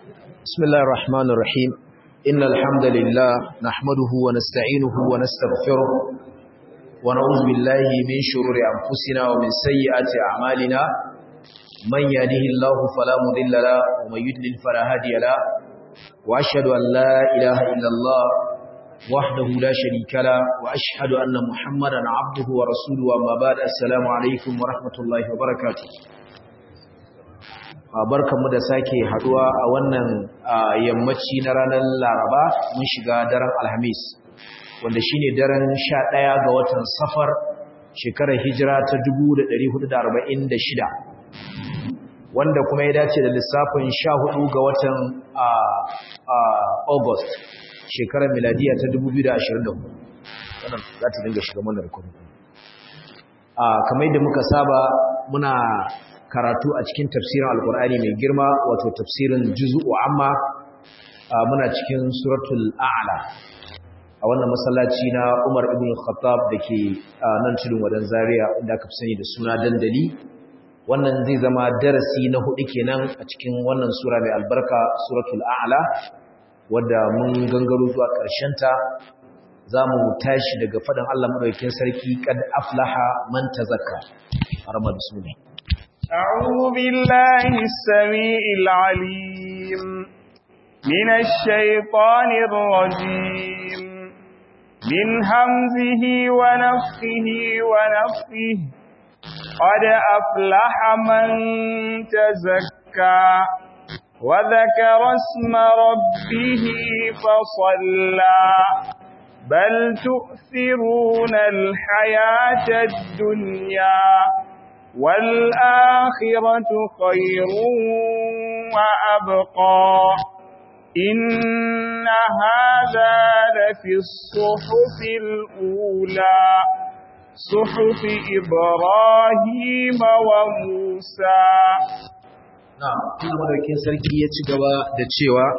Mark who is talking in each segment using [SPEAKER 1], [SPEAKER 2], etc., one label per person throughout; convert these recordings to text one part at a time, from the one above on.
[SPEAKER 1] بسم الله الرحمن الرحيم إن الحمد لله نحمده ونستعينه ونستغفره ونعوذ بالله من شرور أنفسنا ومن سيئات أعمالنا من يهده الله فلا مضل له ومن يضلل فلا هادي له وأشهد أن لا إله إلا الله وحده لا شريك له وأشهد أن محمدا عبده ورسوله وما بعد السلام عليكم ورحمة الله وبركاته barkanmu da sake haduwa a wannan yammaci na ranar Laraba mun shiga daren Alhamis wanda shine daren 11 ga watan Safar shekarar hijira ta 1446 wanda kuma ya dace da lissafin 14 ga watan August shekarar miladiya ta 2024 wannan za ta dinga shiga mana rikodin kamar yadda muka saba muna karatu a cikin tafsirin alkur'ani mai girma wato tafsirin juz'u amma muna cikin suratul a'la a wannan masallaci na Umar ibn Khattab dake nan tudun wadan Zaria inda aka fi sani da suna dandali wannan zai zama darasi na hudu kenan a cikin wannan sura mai albarka suratul a'la wadda mun gangaro zuwa ƙarshen ta zamu tashi daga fadan Allah madaukakin sarki kad aflaha man tazakka arma bismillah
[SPEAKER 2] أعوذ بالله السميع العليم من الشيطان الرجيم من همزه ونفخه ونفخه قد أفلح من تزكى وذكر اسم ربه فصلى بل تؤثرون الحياة الدنيا والآخرة خير وأبقى إن هذا لفي الصحف الأولى صحف إبراهيم وموسى
[SPEAKER 1] نعم كل مدركين سركي يتجوى دتشوى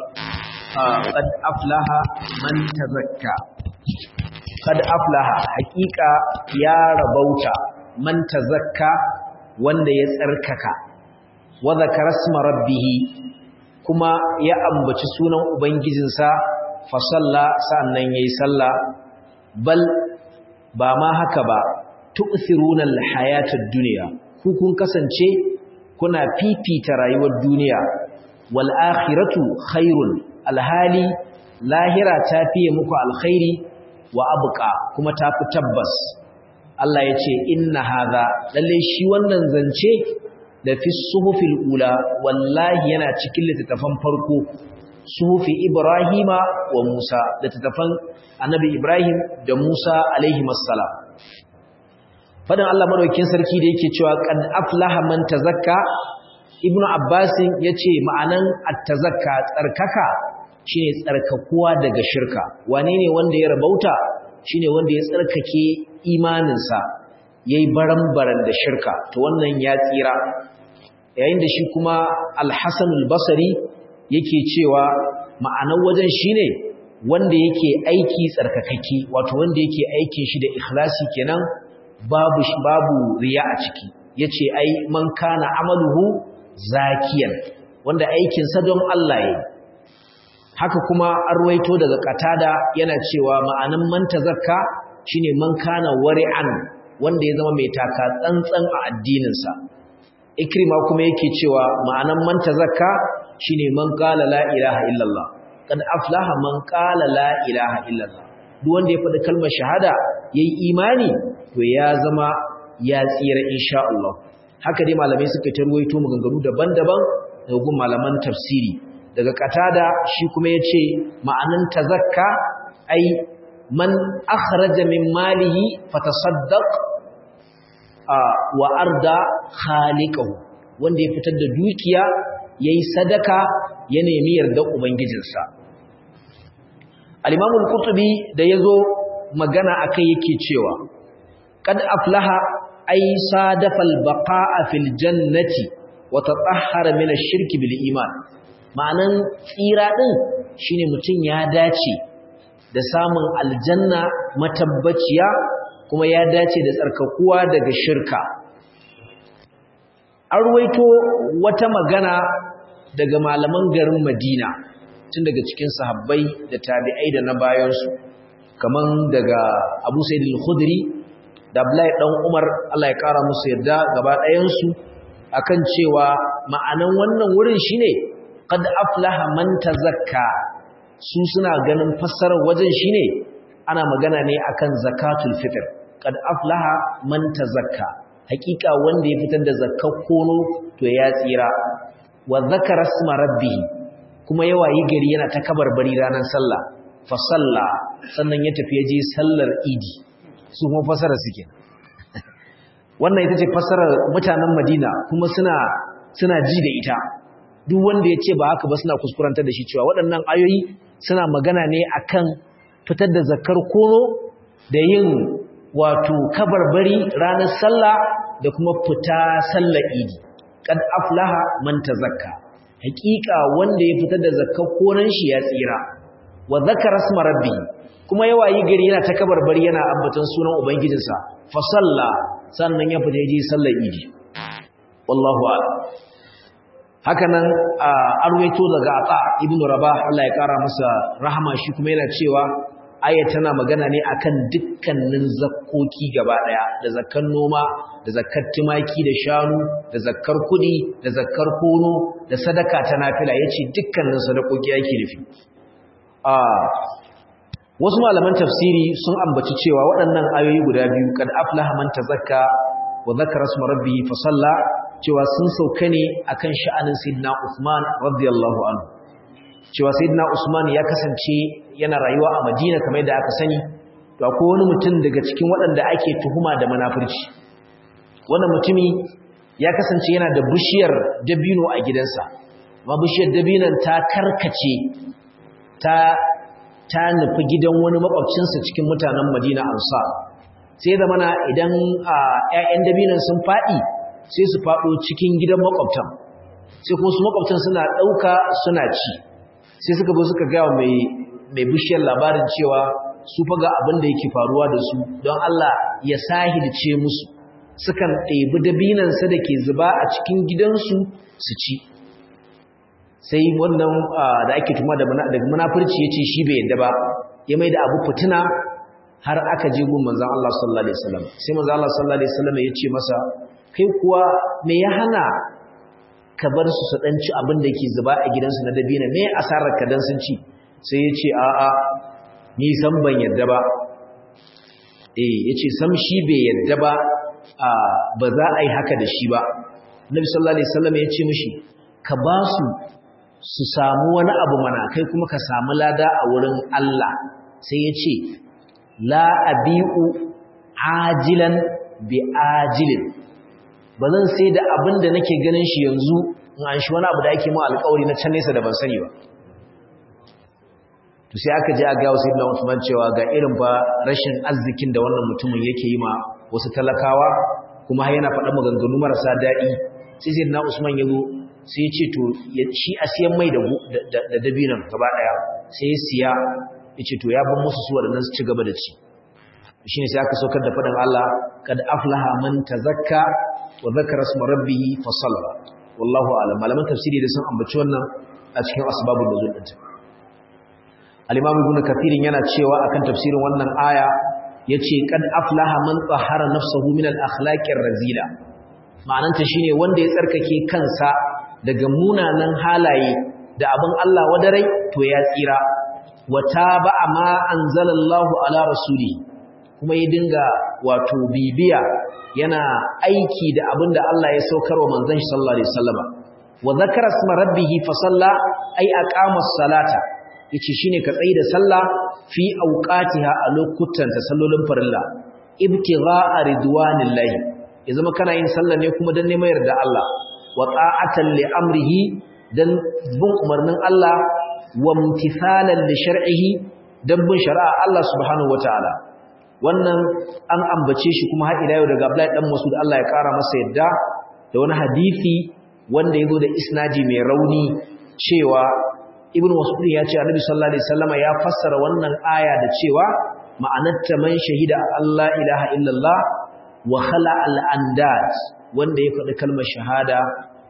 [SPEAKER 1] قد أفلح من تزكى قد أفلح حقيقة يا ربوتا man tazakka wanda ya tsarkaka wa zakara isma rabbih kuma ya ambaci sunan ubangijinsa fa salla sannan yayi sallah bal ba ma haka ba tu'thiruna al-hayata ad-dunya ku kun kasance kuna fifita rayuwar duniya wal akhiratu khairun alhali lahira ta fiye muku alkhairi wa abqa kuma ta fi tabbas Allah ya ce inna hadha lalle shi wannan zance da fi suhufil ula wallahi yana cikin littattafan farko suhufi Ibrahima wa Musa littattafan Annabi Ibrahim da Musa alaihi assalam fadan Allah madaukakin sarki da yake cewa qad aflaha man tazakka Ibn Abbas yace ma'anan at-tazakka tsarkaka shine tsarkakuwa daga shirka wane ne wanda ya rabauta shine wanda ya tsarkake imaninsa yayi baran-baran da shirka to wannan ya tsira yayin da shi kuma al-Hasan al-Basri yake cewa ma'anar wajen shine wanda yake aiki tsarkakake wato wanda yake aikin shi da ikhlasi kenan babu babu riya a ciki yace ai man kana amaluhu zakiyan wanda aikin sa don Allah yayi haka kuma an ruwaito daga katada yana cewa ma'anan man tazakka shine man kana wari'an wanda ya zama mai taka tsantsan a addininsa ikrima kuma yake cewa ma'anan man tazakka shine man qala la ilaha illallah kad aflaha man qala la ilaha illallah duk wanda ya faɗi kalmar shahada yayi imani to ya zama ya tsira insha Allah haka dai malamai suka tarwaito maganganu daban-daban daga gun malaman tafsiri daga katada shi kuma yace ma'anan tazakka ai man akhraja min malihi fatasaddaq wa arda khaliqahu wanda ya fitar da dukiya yayi sadaka ya nemi yarda ubangijinsa al-imam al-qurtubi da yazo magana akai yake cewa qad aflaha ay sadafa al-baqa'a fil jannati wa tatahhara min ash-shirki bil iman ma'anan tsira din shine mutun ya dace da samun aljanna matabbaciya kuma ya dace da tsarkakuwa daga shirka an ruwaito wata magana daga malaman garin Madina tun daga cikin sahabbai da tabi'ai da na bayansu kaman daga Abu Sa'id al-Khudri da Abdullahi dan Umar Allah ya kara musu yarda gaba ɗayansu akan cewa ma'anan wannan wurin shine qad aflaha man tazakka su suna ganin fassarar wajen shine ana magana ne akan zakatul fitr qad aflaha man tazakka hakika wanda ya fitar da zakkar kono to ya tsira wa zakara isma rabbih kuma yawa yi gari yana ta kabarbari ranar sallah fa salla sannan ya tafi je sallar idi su kuma fasara suke wannan ita ce fasarar mutanen Madina kuma suna suna ji da ita duk wanda ya ce ba haka ba suna kuskurantar da shi cewa waɗannan ayoyi suna magana ne akan fitar da zakkar kono da yin wato kabarbari ranar sallah da kuma fita sallar idi kad aflaha man tazakka hakika wanda ya fitar da zakkar konan shi ya tsira wa zakara isma rabbi kuma yawa yi gari yana ta kabarbari yana ambaton sunan ubangijinsa fa salla sannan ya fita ji sallar idi wallahu a'lam hakanan arwaito daga ata ibnu rabah Allah ya kara masa rahama shi kuma yana cewa aya tana magana ne akan dukkanin zakkoki gaba daya da zakkan noma da zakkar tumaki da shanu da zakkar kudi da zakkar kono da sadaka ta nafila yace dukkanin sadakoki yake nufi a wasu malaman tafsiri sun ambaci cewa waɗannan ayoyi guda biyu kad aflaha man tazakka wa zakara isma rabbih fa salla cewa sun sauka ne akan sha'anin sayyidina Uthman radiyallahu anhu cewa sayyidina Usman ya kasance yana rayuwa a Madina kamar yadda aka sani to akwai wani mutum daga cikin waɗanda ake tuhuma da munafurci wannan mutumi ya kasance yana da bishiyar dabino a gidansa amma bishiyar dabinon ta karkace ta ta nufi gidan wani makwabcinsa cikin mutanen Madina Ansar sai da mana idan ƴaƴan dabinon sun faɗi sai su faɗo cikin gidan makwabtan sai kuma su makwabtan suna ɗauka suna ci sai suka zo suka gawa mai mai bishiyar labarin cewa su faga abin da yake faruwa da su don Allah ya sahilce musu sukan ɗebi dabinansa da ke zuba a cikin gidansu su ci sai wannan da ake tuma daga munafurci ya ce shi bai yadda ba ya mai da abu fitina har aka je gun manzan Allah sallallahu Alaihi wasallam sai manzan Allah sallallahu Alaihi wasallam ya ce masa kai kuwa me ya hana ka bar su su dan ci abin da ke zuba a gidansu na dabina me asarar ka dan sun ci sai ya ce a'a ni san ban yadda ba eh yace sam shi bai yadda ba a ba za a yi haka da shi ba Nabi sallallahu alaihi wasallam ya ce mishi ka ba su su samu wani abu mana kai kuma ka samu lada a wurin Allah sai ya ce la abi'u ajilan bi ajilin ba zan sai da abin da nake ganin shi yanzu in an shi wani abu da ake ma alƙawari na can nesa da ban sani ba to sai aka je a ga wasu ibn Usman cewa ga irin ba rashin arzikin da wannan mutumin yake yi ma wasu talakawa kuma har yana faɗa maganganu marasa daɗi sai sai na Usman ya zo sai ya ce to shi a siyan mai da da dabinan gaba ɗaya sai ya siya ya ce to ya ban musu su waɗannan su ci gaba da ci shine sai aka saukar da faɗin Allah kad aflaha man tazakka wa zakara isma rabbih fa salla wallahu a'lam malaman tafsiri da sun ambaci wannan a cikin asbabun nuzul din al-imam ibn kathir yana cewa akan tafsirin wannan aya yace kad aflaha man tahara nafsuhu min al-akhlaqir razila ma'ananta shine wanda ya tsarkake kansa daga munanan halaye da abin Allah wadarai to ya tsira wa taba'a ma anzalallahu ala rasuli kuma ya dinga wato bibiya yana aiki da abin da Allah ya saukarwa manzon shi sallallahu alaihi wasallama wa zakara isma rabbih fa salla ay aqama as-salata yace shine ka tsayi da sallah fi awqatiha a lokutan ta sallolin farilla ibtigha'a ridwanillahi ya zama kana yin sallah ne kuma dan neman yarda Allah wa ta'atan li amrihi dan bin umarnin Allah wa imtithalan li shar'ihi dan bin shari'a Allah subhanahu wataala wannan an ambace shi kuma har ila yau daga Abdullahi dan Mas'ud Allah ya kara masa yadda da wani hadisi wanda yazo da isnadi mai rauni cewa Ibn Mas'ud ya ce Annabi sallallahu alaihi wasallama ya fassara wannan aya da cewa ma'anarta man shahida Allah ilaha illallah wa khala al-andad wanda ya faɗi kalmar shahada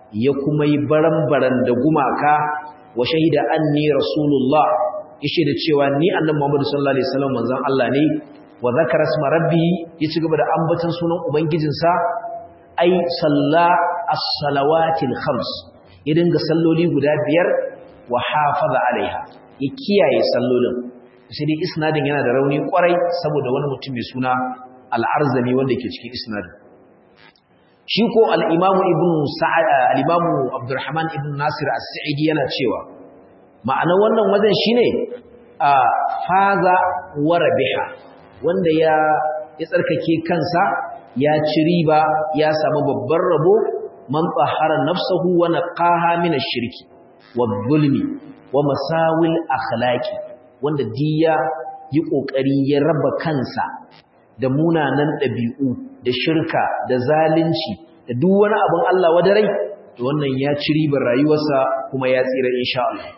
[SPEAKER 1] ya kuma yi baran-baran da gumaka wa shahida anni rasulullah yace da cewa ni annabi Muhammad sallallahu alaihi wasallam manzon Allah ne wa zakara isma rabbi ya ci gaba da ambaton sunan ubangijinsa ai salla as-salawatil khams ya dinga salloli guda biyar wa hafaza alaiha ya kiyaye sallolin sai dai isnadin yana da rauni kwarai saboda wani mutum mai suna al-arzami wanda ke cikin isnadin shi ko al-imamu ibn sa'ad al-imamu abdurrahman ibn nasir as-sa'idi yana cewa ma'ana wannan wajen shine a faza wa rabiha wanda ya ya tsarkake kansa ya ci riba ya samu babban rabo man tsahara nafsahu wa naqaha min ash-shirki wadh-dhulmi wa masawil akhlaqi wanda diya yi kokari ya raba kansa da munanan dabi'u da shirka da zalunci da duk wani abin Allah wadarai to wannan ya ci ribar rayuwarsa kuma ya tsira insha Allah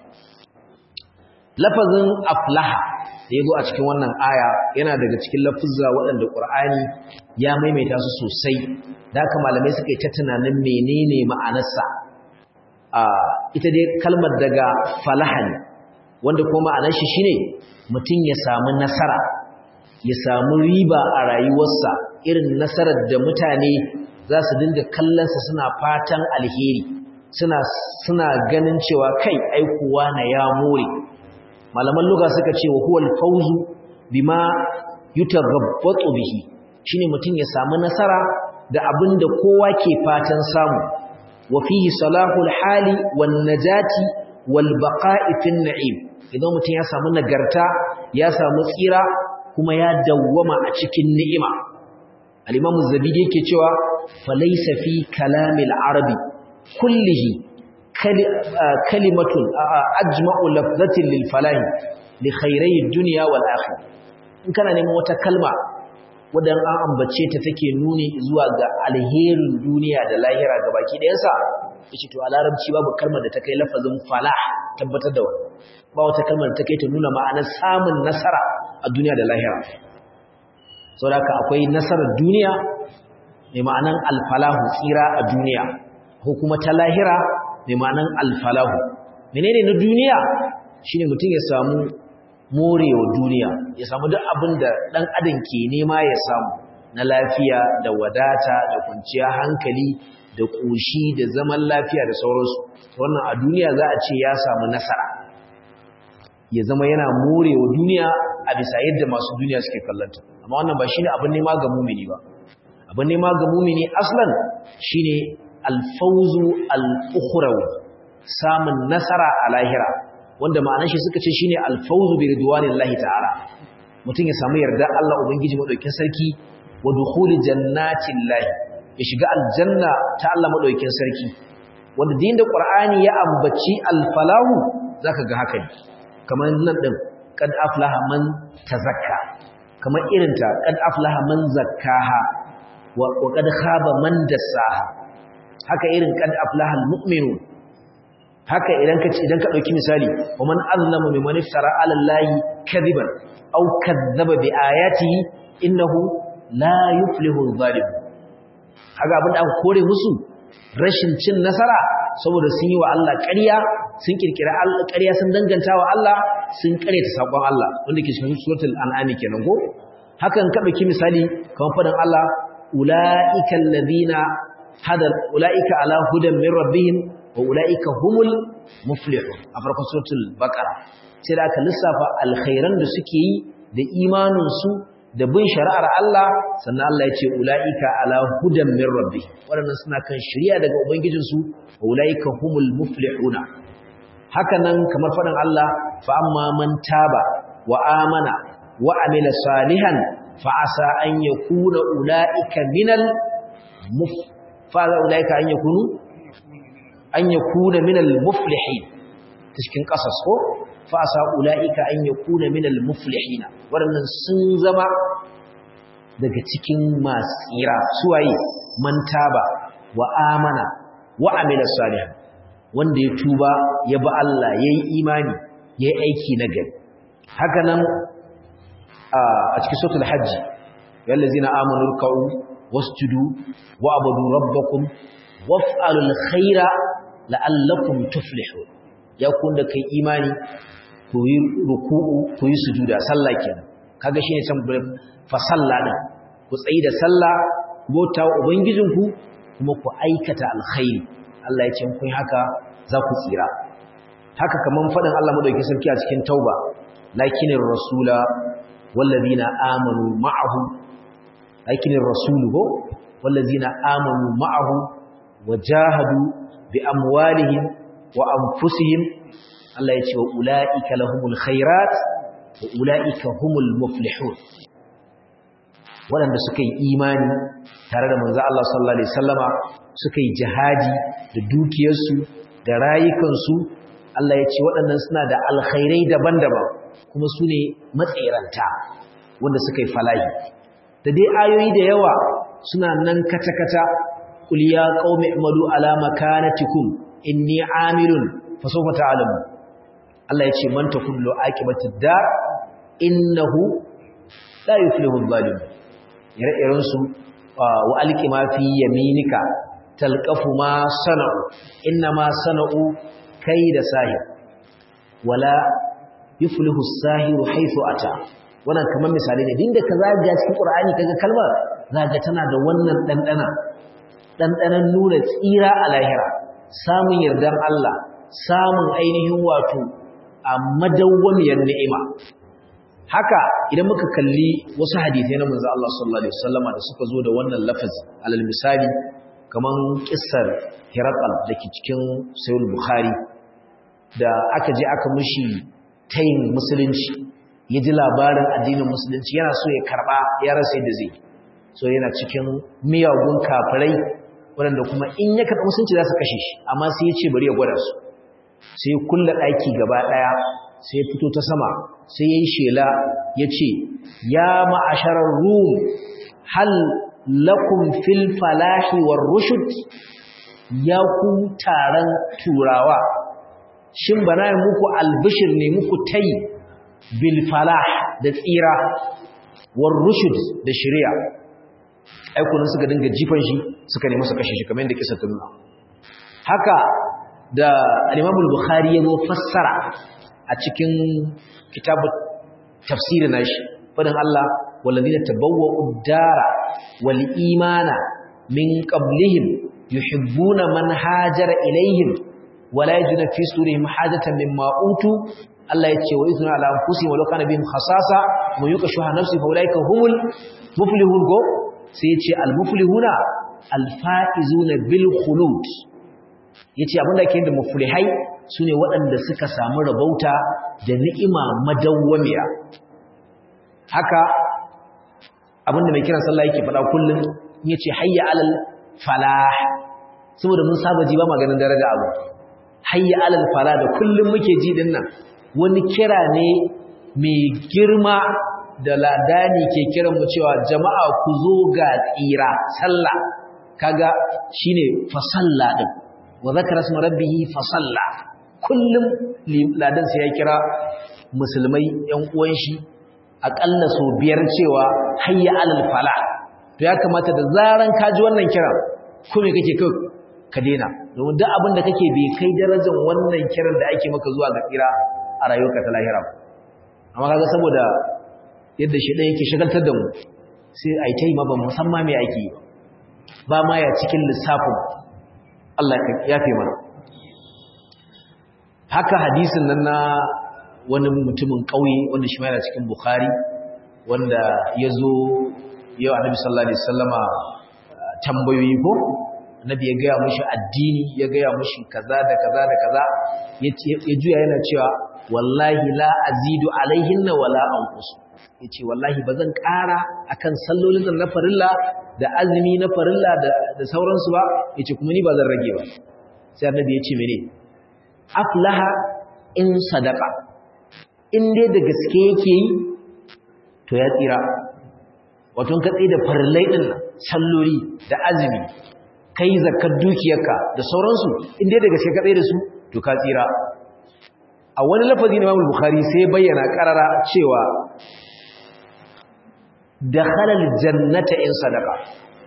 [SPEAKER 1] lafazin aflaha da yazo a cikin wannan aya yana daga cikin lafuzza waɗanda Qur'ani ya maimaita su sosai da haka malamai suka yi ta tunanin menene ma'anarsa a ita dai kalmar daga falaha ne wanda kuma ma'anar shi shine mutum ya samu nasara ya samu riba a rayuwarsa irin nasarar da mutane za su dinga kallonsa suna fatan alheri suna suna ganin cewa kai aikuwa na ya more malaman lugha suka ce wa huwal fawzu bima yutaghabbatu bihi shine mutum ya samu nasara da abin da kowa ke fatan samu wa fihi salahul hali wan najati wal baqa'i fin na'im idan mutum ya samu nagarta ya samu tsira kuma ya dawwama a cikin ni'ima al-imam az-zabidi yake cewa falaysa fi kalamil arabi kullihi kalimatun ajma'u lafzatin lil falahi li khairai dunya wal akhirah in kana neman wata kalma wadan an ambace ta take nuni zuwa ga alherin duniya da lahira gabaki ɗayan sa yace to a larabci babu kalmar da ta kai lafazin falah tabbatar da wannan ba wata kalmar da ta kai ta nuna ma'anar samun nasara a duniya da lahira saboda akwai nasarar duniya mai ma'anar alfalahu tsira a duniya ko kuma ta lahira mai ma'anan alfalahu menene na duniya shine mutum ya samu morewa duniya ya samu duk abin da dan adam ke nema ya samu na lafiya da wadata da kwanciya hankali da ƙoshi da zaman lafiya da sauransu wannan a duniya za a ce ya samu nasara ya zama yana morewa duniya a bisa yadda masu duniya suke kallanta amma wannan ba shine abin nema ga mumini ba abin nema ga mumini aslan shine alfauzu al-ukhrawi samun nasara a lahira wanda ma'anar shi suka ce shine alfauzu bi ridwanillahi ta'ala mutum ya samu yarda Allah ubangiji madaukakin sarki wa dukhuli jannatin lahi ya shiga aljanna ta Allah madaukakin sarki wanda din da qur'ani ya ambaci alfalahu zaka ga haka ne kamar nan din kad aflaha man tazakka kamar irinta kad aflaha man zakkaha wa qad khaba man dassaha haka irin kad aflaha almu'minun haka idan ka idan ka dauki misali wa man azlama mimman iftara ala allahi kadiban aw kadzaba bi ayatihi innahu la yuflihu adh-dhalim haka abin da aka kore musu rashin cin nasara saboda sun yi wa Allah ƙarya sun kirkira Allah ƙarya sun danganta wa Allah sun ƙaryata sakon Allah wanda ke cikin suratul an'am kenan ko hakan ka dauki misali kamar fadan Allah ulaika alladhina hada ulaika ala hudan min rabbihim wa ulaika humul muflihun a farkon suratul baqara sai da aka lissafa alkhairan da suke yi da imanin su da bin shari'ar Allah sannan Allah ya ce ulaika ala hudan min rabbihim wadannan suna kan shari'a daga ubangijin su wa ulaika humul muflihuna haka nan kamar faɗin Allah fa amma man taba wa amana wa amila salihan fa asa an yakuna ulaika minal muf fa ulaika an yakunu an yakuna minal muflihin cikin kasas ko fa asa ulaika an yakuna minal muflihina waɗannan sun zama daga cikin masu tsira suwaye man taba wa amana wa amila salihan wanda ya tuba ya bi Allah ya yi imani ya yi aiki na gari haka nan a cikin sautul hajji yallazi na amonu ruka'u wasjudu wa abudu rabbakum waf'alul khaira la'allakum tuflihun ya kun da kai imani ku yi ruku'u ku yi sujuda sallah kenan kaga shine can fa sallah din ku tsayi da sallah ku bauta wa ubangijinku kuma ku aikata alkhairi Allah ya ce kun haka za ku tsira haka kaman fadin Allah madaukakin sarki a cikin tauba lakinir rasula wallazina amanu ma'ahu lakinir rasulu wallazina amanu ma'ahu wajahadu bi amwalihim wa anfusihim Allah ya ce wa ulaika lahumul khairat wa ulaika humul muflihun waɗanda suka yi imani tare da manzo Allah sallallahu alaihi wasallama suka yi jihadi da dukiyarsu da rayukansu Allah ya ce waɗannan suna da alkhairai daban-daban kuma su ne matsiranta wanda suka yi falahi da dai ayoyi da yawa suna nan kata-kata qul ya qaumi i'malu ala makanatikum inni amilun fa sawfa ta'lamu Allah ya ce man takullu aqibatid dar innahu la yuflihu adh-dhalimun ire-iren su wa alqi ma fi yaminika talqafu ma sana'u inna ma sana'u kayda sahir wala yuflihu as-sahiru haythu ata wannan kamar misali ne dinda ka zaga cikin Qur'ani kaga kalmar zaga tana da wannan dandana dandanan nuna tsira a lahira samun yardar Allah samun ainihin wato a madawwamiyar ni'ima haka idan muka kalli wasu hadisai na manzo Allah sallallahu alaihi wasallama da suka zo da wannan lafazi alal misali kaman kissar Hiraqal dake cikin Sahih Bukhari da aka je aka mushi tayin musulunci ya ji labarin addinin musulunci yana so ya karba ya rasa yadda zai so yana cikin miyagun kafirai waɗanda kuma in ya karɓi musulunci za su kashe shi amma sai ya ce bari ya gwada su sai kulla ɗaki gaba ɗaya sai ya fito ta sama sai ya yi shela ya ce ya ma'asharar rum hal lakum fil falahi war rushud ya ku taron turawa shin bana muku albishir ne muku tayi bil falah da tsira war rushud da shari'a aikunan suka dinga jifan shi suka nemi su kashe shi kamar yadda kisa ta nuna haka da al-Imam al-Bukhari ya zo fassara a cikin kitabu tafsir nashi fadin Allah walladina tabawwa'u ad-dara wal imana min qablihim yuhibbuna man hajara ilayhim wala yajiduna fi surihim hajatan mimma utu Allah ya ce wa izuna ala anfusihim walau kana bihim khasasa wa yukashuha nafsi fa ulaika humul muflihun go sai ya ce al-muflihuna al-faizuna bil khulud yace abinda ke da muflihai sune waɗanda suka samu rabauta da ni'ima madawwamiya haka abinda mai kiran sallah yake faɗa kullum yace hayya alal falah saboda mun saba ji ba maganin daraja abu hayya alal falah da kullum muke ji din nan wani kira ne mai girma da ladani ke kiran mu cewa jama'a ku zo ga tsira sallah kaga shine fa salla din wa zakara isma rabbih fa salla kullum ladan sai ya kira musulmai yan uwan shi akalla so biyar cewa hayya alal fala to ya kamata da zaran ka ji wannan kiran ko me kake kai ka dena domin duk abin da kake bai kai darajar wannan kiran da ake maka zuwa ga tsira a rayuwarka ta lahira amma kaga saboda yadda shi ɗaya yake shagaltar da mu sai a yi ta yi ma ba musamman mai ake yi ba ma ya cikin lissafin Allah ya fi mana haka hadisin nan na wani mutumin ƙauye wanda shi yana cikin Bukhari wanda ya zo yau annabi sallallahu alaihi wasallama tambayoyi ko annabi ya gaya mushi addini ya gaya mushi kaza da kaza da kaza ya juya yana cewa wallahi la azidu alaihinna wala anqus yace wallahi bazan ƙara akan sallolin na farilla da azumi na farilla da sauransu ba yace kuma ni bazan rage ba sai annabi yace mene aflaha in sadaqa in dai da gaske yake yi to ya tsira wato ka tsaye da farillai din salloli da azumi kai zakkar dukiyarka da sauransu in dai da gaske ka tsaye da su to ka tsira a wani lafazi na Imam Bukhari sai bayyana karara cewa dakhala aljannata in sadaqa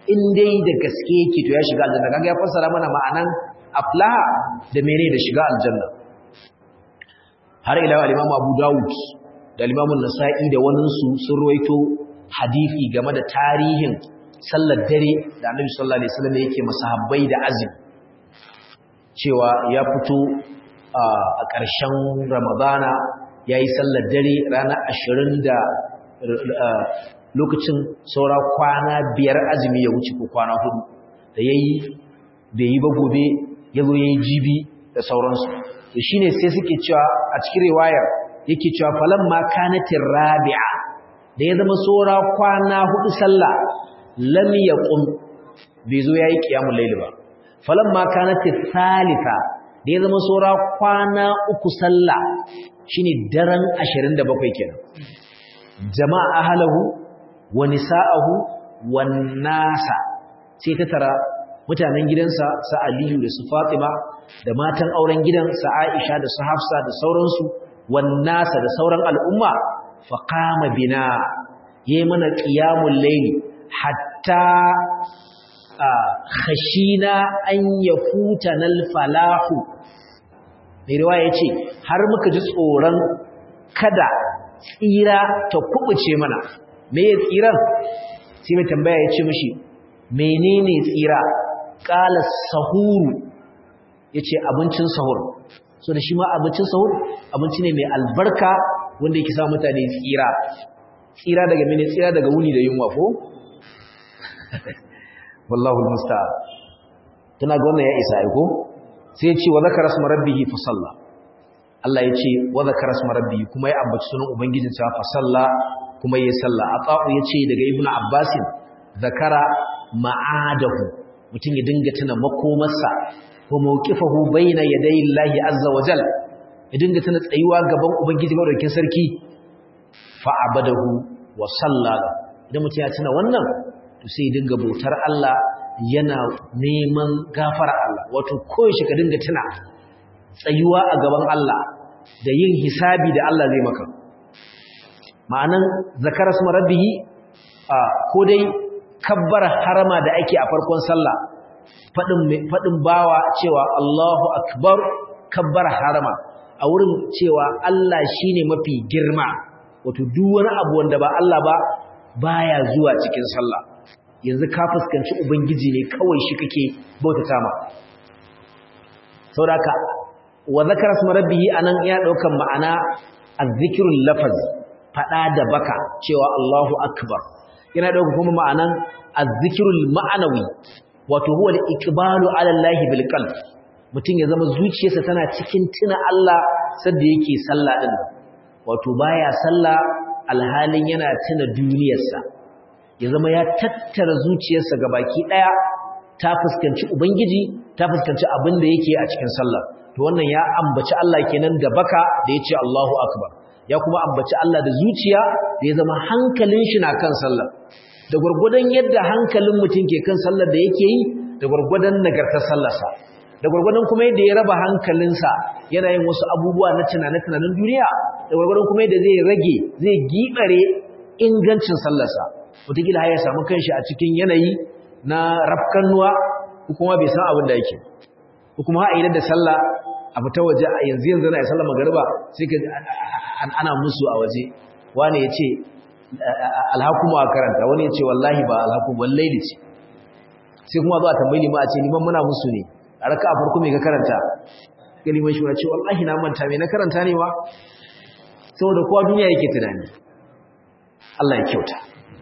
[SPEAKER 1] in dai da gaske yake to ya shiga aljanna kaga ya fassara mana ma'anan aflaha da mene da shiga aljanna har ila al-Imam Abu Dawud da al-Imam An-Nasa'i da wannan su sun ruwaito hadisi game da tarihin sallar dare da Annabi sallallahu alaihi wasallam yake masahabbai da azumi cewa ya fito a ƙarshen Ramadana yayi sallar dare ranar 20 da lokacin saura kwana biyar azumi ya wuce ko kwana hudu da yayi bai yi ba gobe yazo yayi jibi da sauransu to shine sai suke cewa a cikin riwayar yake cewa falamma kanatir rabi'a da ya zama saura kwana hudu sallah lam yaqum bai zo yayi qiyamul layl ba falamma kanatir thalitha da ya zama saura kwana uku sallah shine daren 27 kenan jama'a ahlahu wa nisa'ahu wan nasa sai ta tara mutanen gidansa sa Aliyu da su Fatima da matan auren gidan sa Aisha da su Hafsa da sauransu wan nasa da sauran al'umma fa qama bina yayi mana qiyamul layli hatta khashina an yafutana al-falahu mai riwaya yace har muka ji tsoron kada tsira ta kubuce mana me ya tsiran sai mai tambaya ya ce mashi menene tsira ƙala sahuru ya ce abincin sahur so da shi ma abincin sahur abinci ne mai albarka wanda yake sa mutane tsira tsira daga mene tsira daga wuni da yunwa ko wallahu almusta'an tana ga wannan ya isa aiko sai ya ce wa zakara asma rabbihi fa salla Allah ya ce wa zakara asma rabbihi kuma ya ambaci sunan ubangijinsa fa salla kuma yi sallah ata'u yace daga ibnu abbasin zakara ma'adahu mutum ya dinga tuna makomarsa ko mawqifahu baina yaday llahi azza wa jal ya dinga tuna tsayuwa gaban ubangiji madaukakin sarki fa abadahu wa sallala idan mutum ya tuna wannan to sai ya dinga bautar Allah yana neman gafara Allah wato koyaushe ka dinga tuna tsayuwa a gaban Allah da yin hisabi da Allah zai maka ma'anan zakara su marabbihi ko dai kabbar harama da ake a farkon sallah faɗin bawa cewa Allahu akbar kabbar harama a wurin cewa Allah shine mafi girma wato duk wani abu wanda ba Allah ba baya zuwa cikin sallah yanzu ka fuskanci ubangiji ne kawai shi kake bautata ma saboda wa zakara su marabbihi anan ya daukan ma'ana azzikrul lafaz faɗa da baka cewa Allahu akbar yana ɗauka kuma ma'anan azzikirul ma'anawi wato huwa al-iqbalu ala Allah bil qalb mutum ya zama zuciyarsa tana cikin tuna Allah sadda yake sallah din wato baya sallah alhalin yana tuna duniyarsa ya zama ya tattara zuciyarsa gabaki daya ta fuskanci ubangiji ta fuskanci abin da yake a cikin sallah to wannan ya ambaci Allah kenan da baka da yace Allahu akbar ya kuma ambaci Allah da zuciya da ya zama hankalin shi na kan sallah da gurgudan yadda hankalin mutum ke kan sallar da yake yi da gurgudan nagartar sallarsa da gurgudan kuma yadda ya raba hankalinsa yana yin wasu abubuwa na tunane-tunanen duniya da gurgudan kuma yadda zai rage zai gibare ingancin sallarsa wataƙila har ya samu kanshi a cikin yanayi na rafkannuwa ko kuma bai san abin da yake ko kuma ha idan da sallah a fita waje a yanzu yanzu na sallar magariba sai ka ana musu a waje wani ya ce alhakumu a karanta wani ya ce wallahi ba alhakumu wallahi ce sai kuma zuwa tambayi lima a ce liman muna musu ne a raka a farko mai ka karanta ga liman shi ce wallahi na manta mai na karanta ne ba saboda kowa duniya yake tunani Allah ya kyauta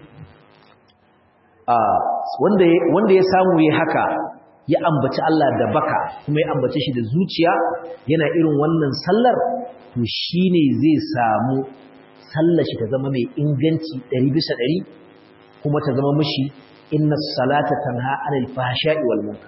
[SPEAKER 1] wanda ya samu ya haka ya ambaci Allah da baka kuma ya ambace shi da zuciya yana irin wannan sallar to shine zai samu sallar shi ta zama mai inganci 100 bisa 100 kuma ta zama mishi inna salata tanha anil fahsha'i wal munkar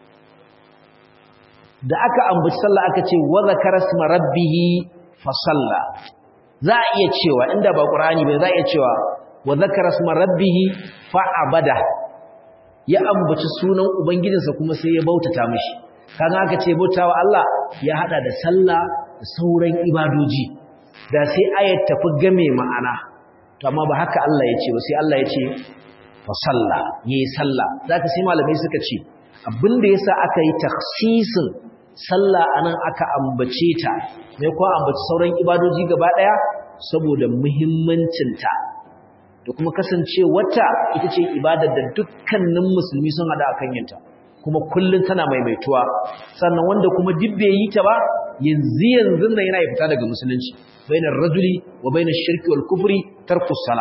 [SPEAKER 1] da aka ambaci sallah aka ce wa zakara isma rabbih fa salla za a iya cewa inda ba qur'ani ba za a iya cewa wa zakara isma rabbih fa abada ya ambaci sunan ubangijinsa kuma sai ya bautata mishi kaga aka ce bautawa Allah ya hada da sallah da sauran ibadoji da sai ayat tafi game ma'ana to amma ba haka Allah ya ce ba sai Allah ya ce fa salla yayi salla zaka sai malamai suka ce abinda yasa aka yi takhsisin sallah anan aka ambace ta mai ko ambaci sauran ibadoji gaba daya saboda muhimmancin ta da kuma kasance wata ita ce ibadar da dukkanin musulmi sun hada akan yinta kuma kullun tana maimaituwa sannan wanda kuma dibbe yi ta ba yanzu yanzu nan yana fita daga musulunci bainar rajuli wa bainar shirki wal kufri tarkus sala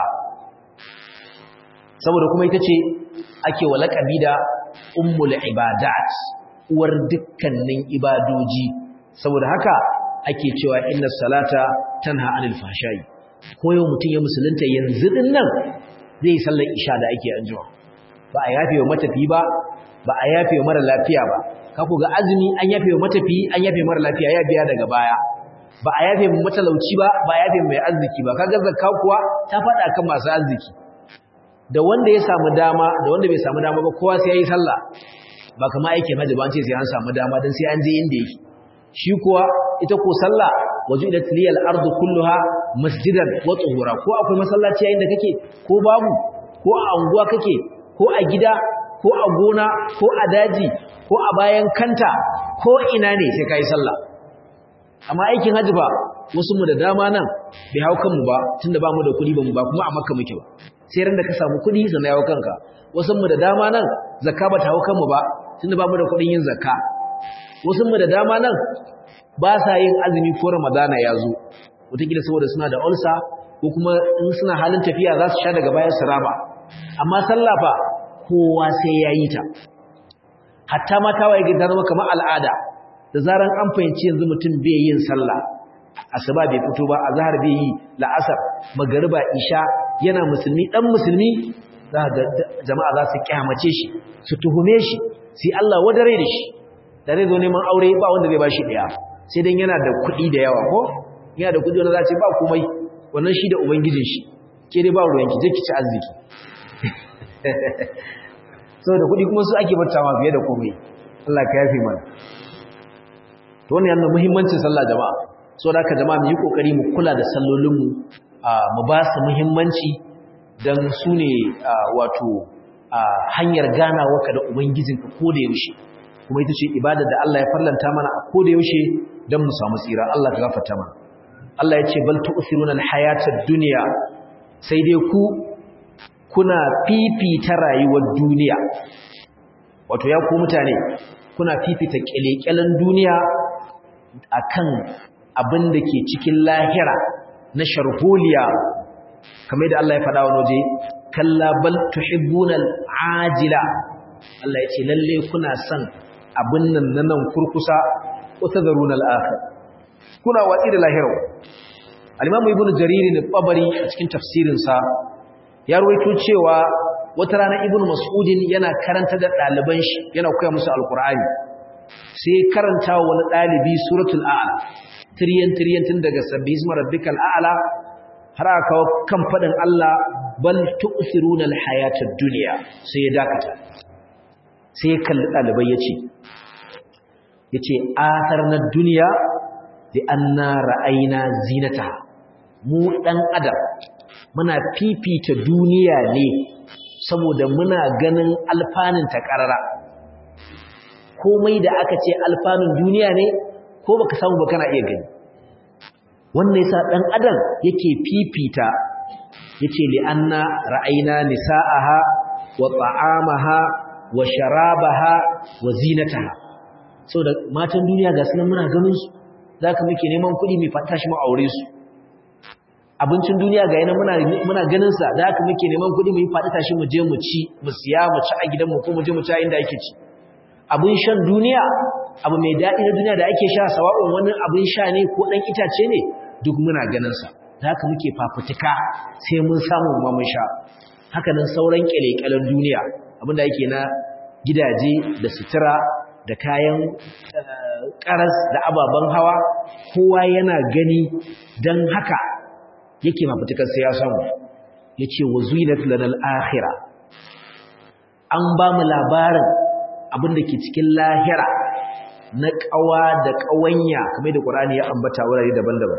[SPEAKER 1] saboda kuma ita ce ake wa laƙabi da ummul ibadat uwar dukkanin ibadoji saboda haka ake cewa inna salata tanha anil fahsha'i ko yau mutum ya musulunta yanzu din nan zai yi sallar isha da ake anjima ba a yafe wa matafi ba ba a yafe wa mara lafiya ba ka ku ga azumi an yafe wa matafi an yafe mara lafiya ya biya daga baya ba a yafe mu matalauci ba ba a yafe mai arziki ba kaga zakka kuwa ta faɗa kan masu arziki da wanda ya samu dama da wanda bai samu dama ba kowa sai yayi sallah ba kamar aikin hajji ba an ce sai an samu dama dan sai an je inda yake shi kuwa ita ko sallah wajudat liyal ardu kulluha masjidan wa tuhura ko akwai masallaci yayin da kake ko babu ko a anguwa kake ko a gida ko a gona ko a daji ko a bayan kanta ko ina ne sai kai sallah amma aikin hajji ba wasu mu da dama nan bai hau kanmu ba tunda ba mu da kuɗi ba mu ba kuma a makka muke ba sai ran da ka samu kuɗi sannan ya hau kanka wasu mu da dama nan zakka ba ta hau kanmu ba tunda ba mu da kuɗin yin zakka wasu mu da dama nan ba sa yin azumi ko ramadana ya zo wataƙila saboda suna da ulsa ko kuma in suna halin tafiya za su sha daga bayan su raba amma sallah fa kowa sai ya yi ta hatta ma ta waye ta zama kamar al'ada da zaran an fahimci yanzu mutum bai yin sallah asuba bai fito ba azhar bai yi la'asar magariba isha yana musulmi dan musulmi za ga jama'a za su kyamace shi su tuhume shi sai Allah wadare da shi da zai zo neman aure ba wanda zai bashi daya sai dan yana da kuɗi da yawa ko yana da kuɗi wanda za ce ba komai wannan shi da ubangijin shi ke dai ba ruwan ki je ki ci arziki saboda kuɗi kuma su ake battawa fiye da komai Allah ka yafe mana to wannan yana muhimmancin sallah jama'a saboda haka jama'a mu yi kokari mu kula da sallolinmu mu ba su muhimmanci dan su ne wato hanyar ganawa ka da ubangijinka ko da yaushe kuma ita ce ibada da Allah ya farlanta mana a koda yaushe don mu samu tsira Allah ta gafarta mana Allah ya ce bal tu'thiruna al-hayata ad-dunya sai dai ku kuna fifita rayuwar duniya wato ya ku mutane kuna fifita kelekelen duniya akan abin da ke cikin lahira na sharholiya kamar da Allah ya faɗa wa waje kalla bal tuhibbuna al-ajila Allah ya ce lalle kuna son abin nan na nan kurkusa wata zaruna al'akhir kuna watsi da lahirau alimamu ibn jariri ne ɓabari a cikin tafsirinsa ya ruwaito cewa wata rana ibn mas'udin yana karanta da ɗaliban shi yana koya musu alkur'ani sai karanta wa wani ɗalibi suratul a'la tiryan tiryan tun daga sabbi isma rabbikal a'la har aka kawo kan faɗin Allah bal tu'thiruna al-hayatad dunya sai ya dakata sai ya kalli ɗalibai ya ce ya ce athar na duniya da an na ra'aina zinata mu ɗan adam muna fifita duniya ne saboda muna ganin alfanun ta ƙarara komai da aka ce alfanun duniya ne ko baka samu ba kana iya gani wannan yasa ɗan adam yake fifita yace li anna ra'aina nisa'aha wa ta'amaha wa sharabaha wa zinataha saboda matan duniya ga sunan muna ganin su zaka muke neman kuɗi mai fata shi mu aure su abincin duniya ga yana muna muna ganin sa zaka muke neman kuɗi mu yi fata tashi mu je mu ci mu siya mu ci a gidan mu ko mu je mu ci a inda yake ci abin shan duniya abu mai daɗi na duniya da ake sha sawa'un wani abin sha ne ko ɗan itace ne duk muna ganin sa zaka muke fafutuka sai mun samu ma mun sha haka nan sauran kyale-kyalen duniya abinda yake na gidaje da sutura da kayan karas da ababen hawa kowa yana gani don haka yake mafitukar sai ya samu ya ce wa zuinat lanal akhira an ba mu labarin abinda ke cikin lahira na kawa da kawanya kamar da ƙwarani ya ambata wurare daban-daban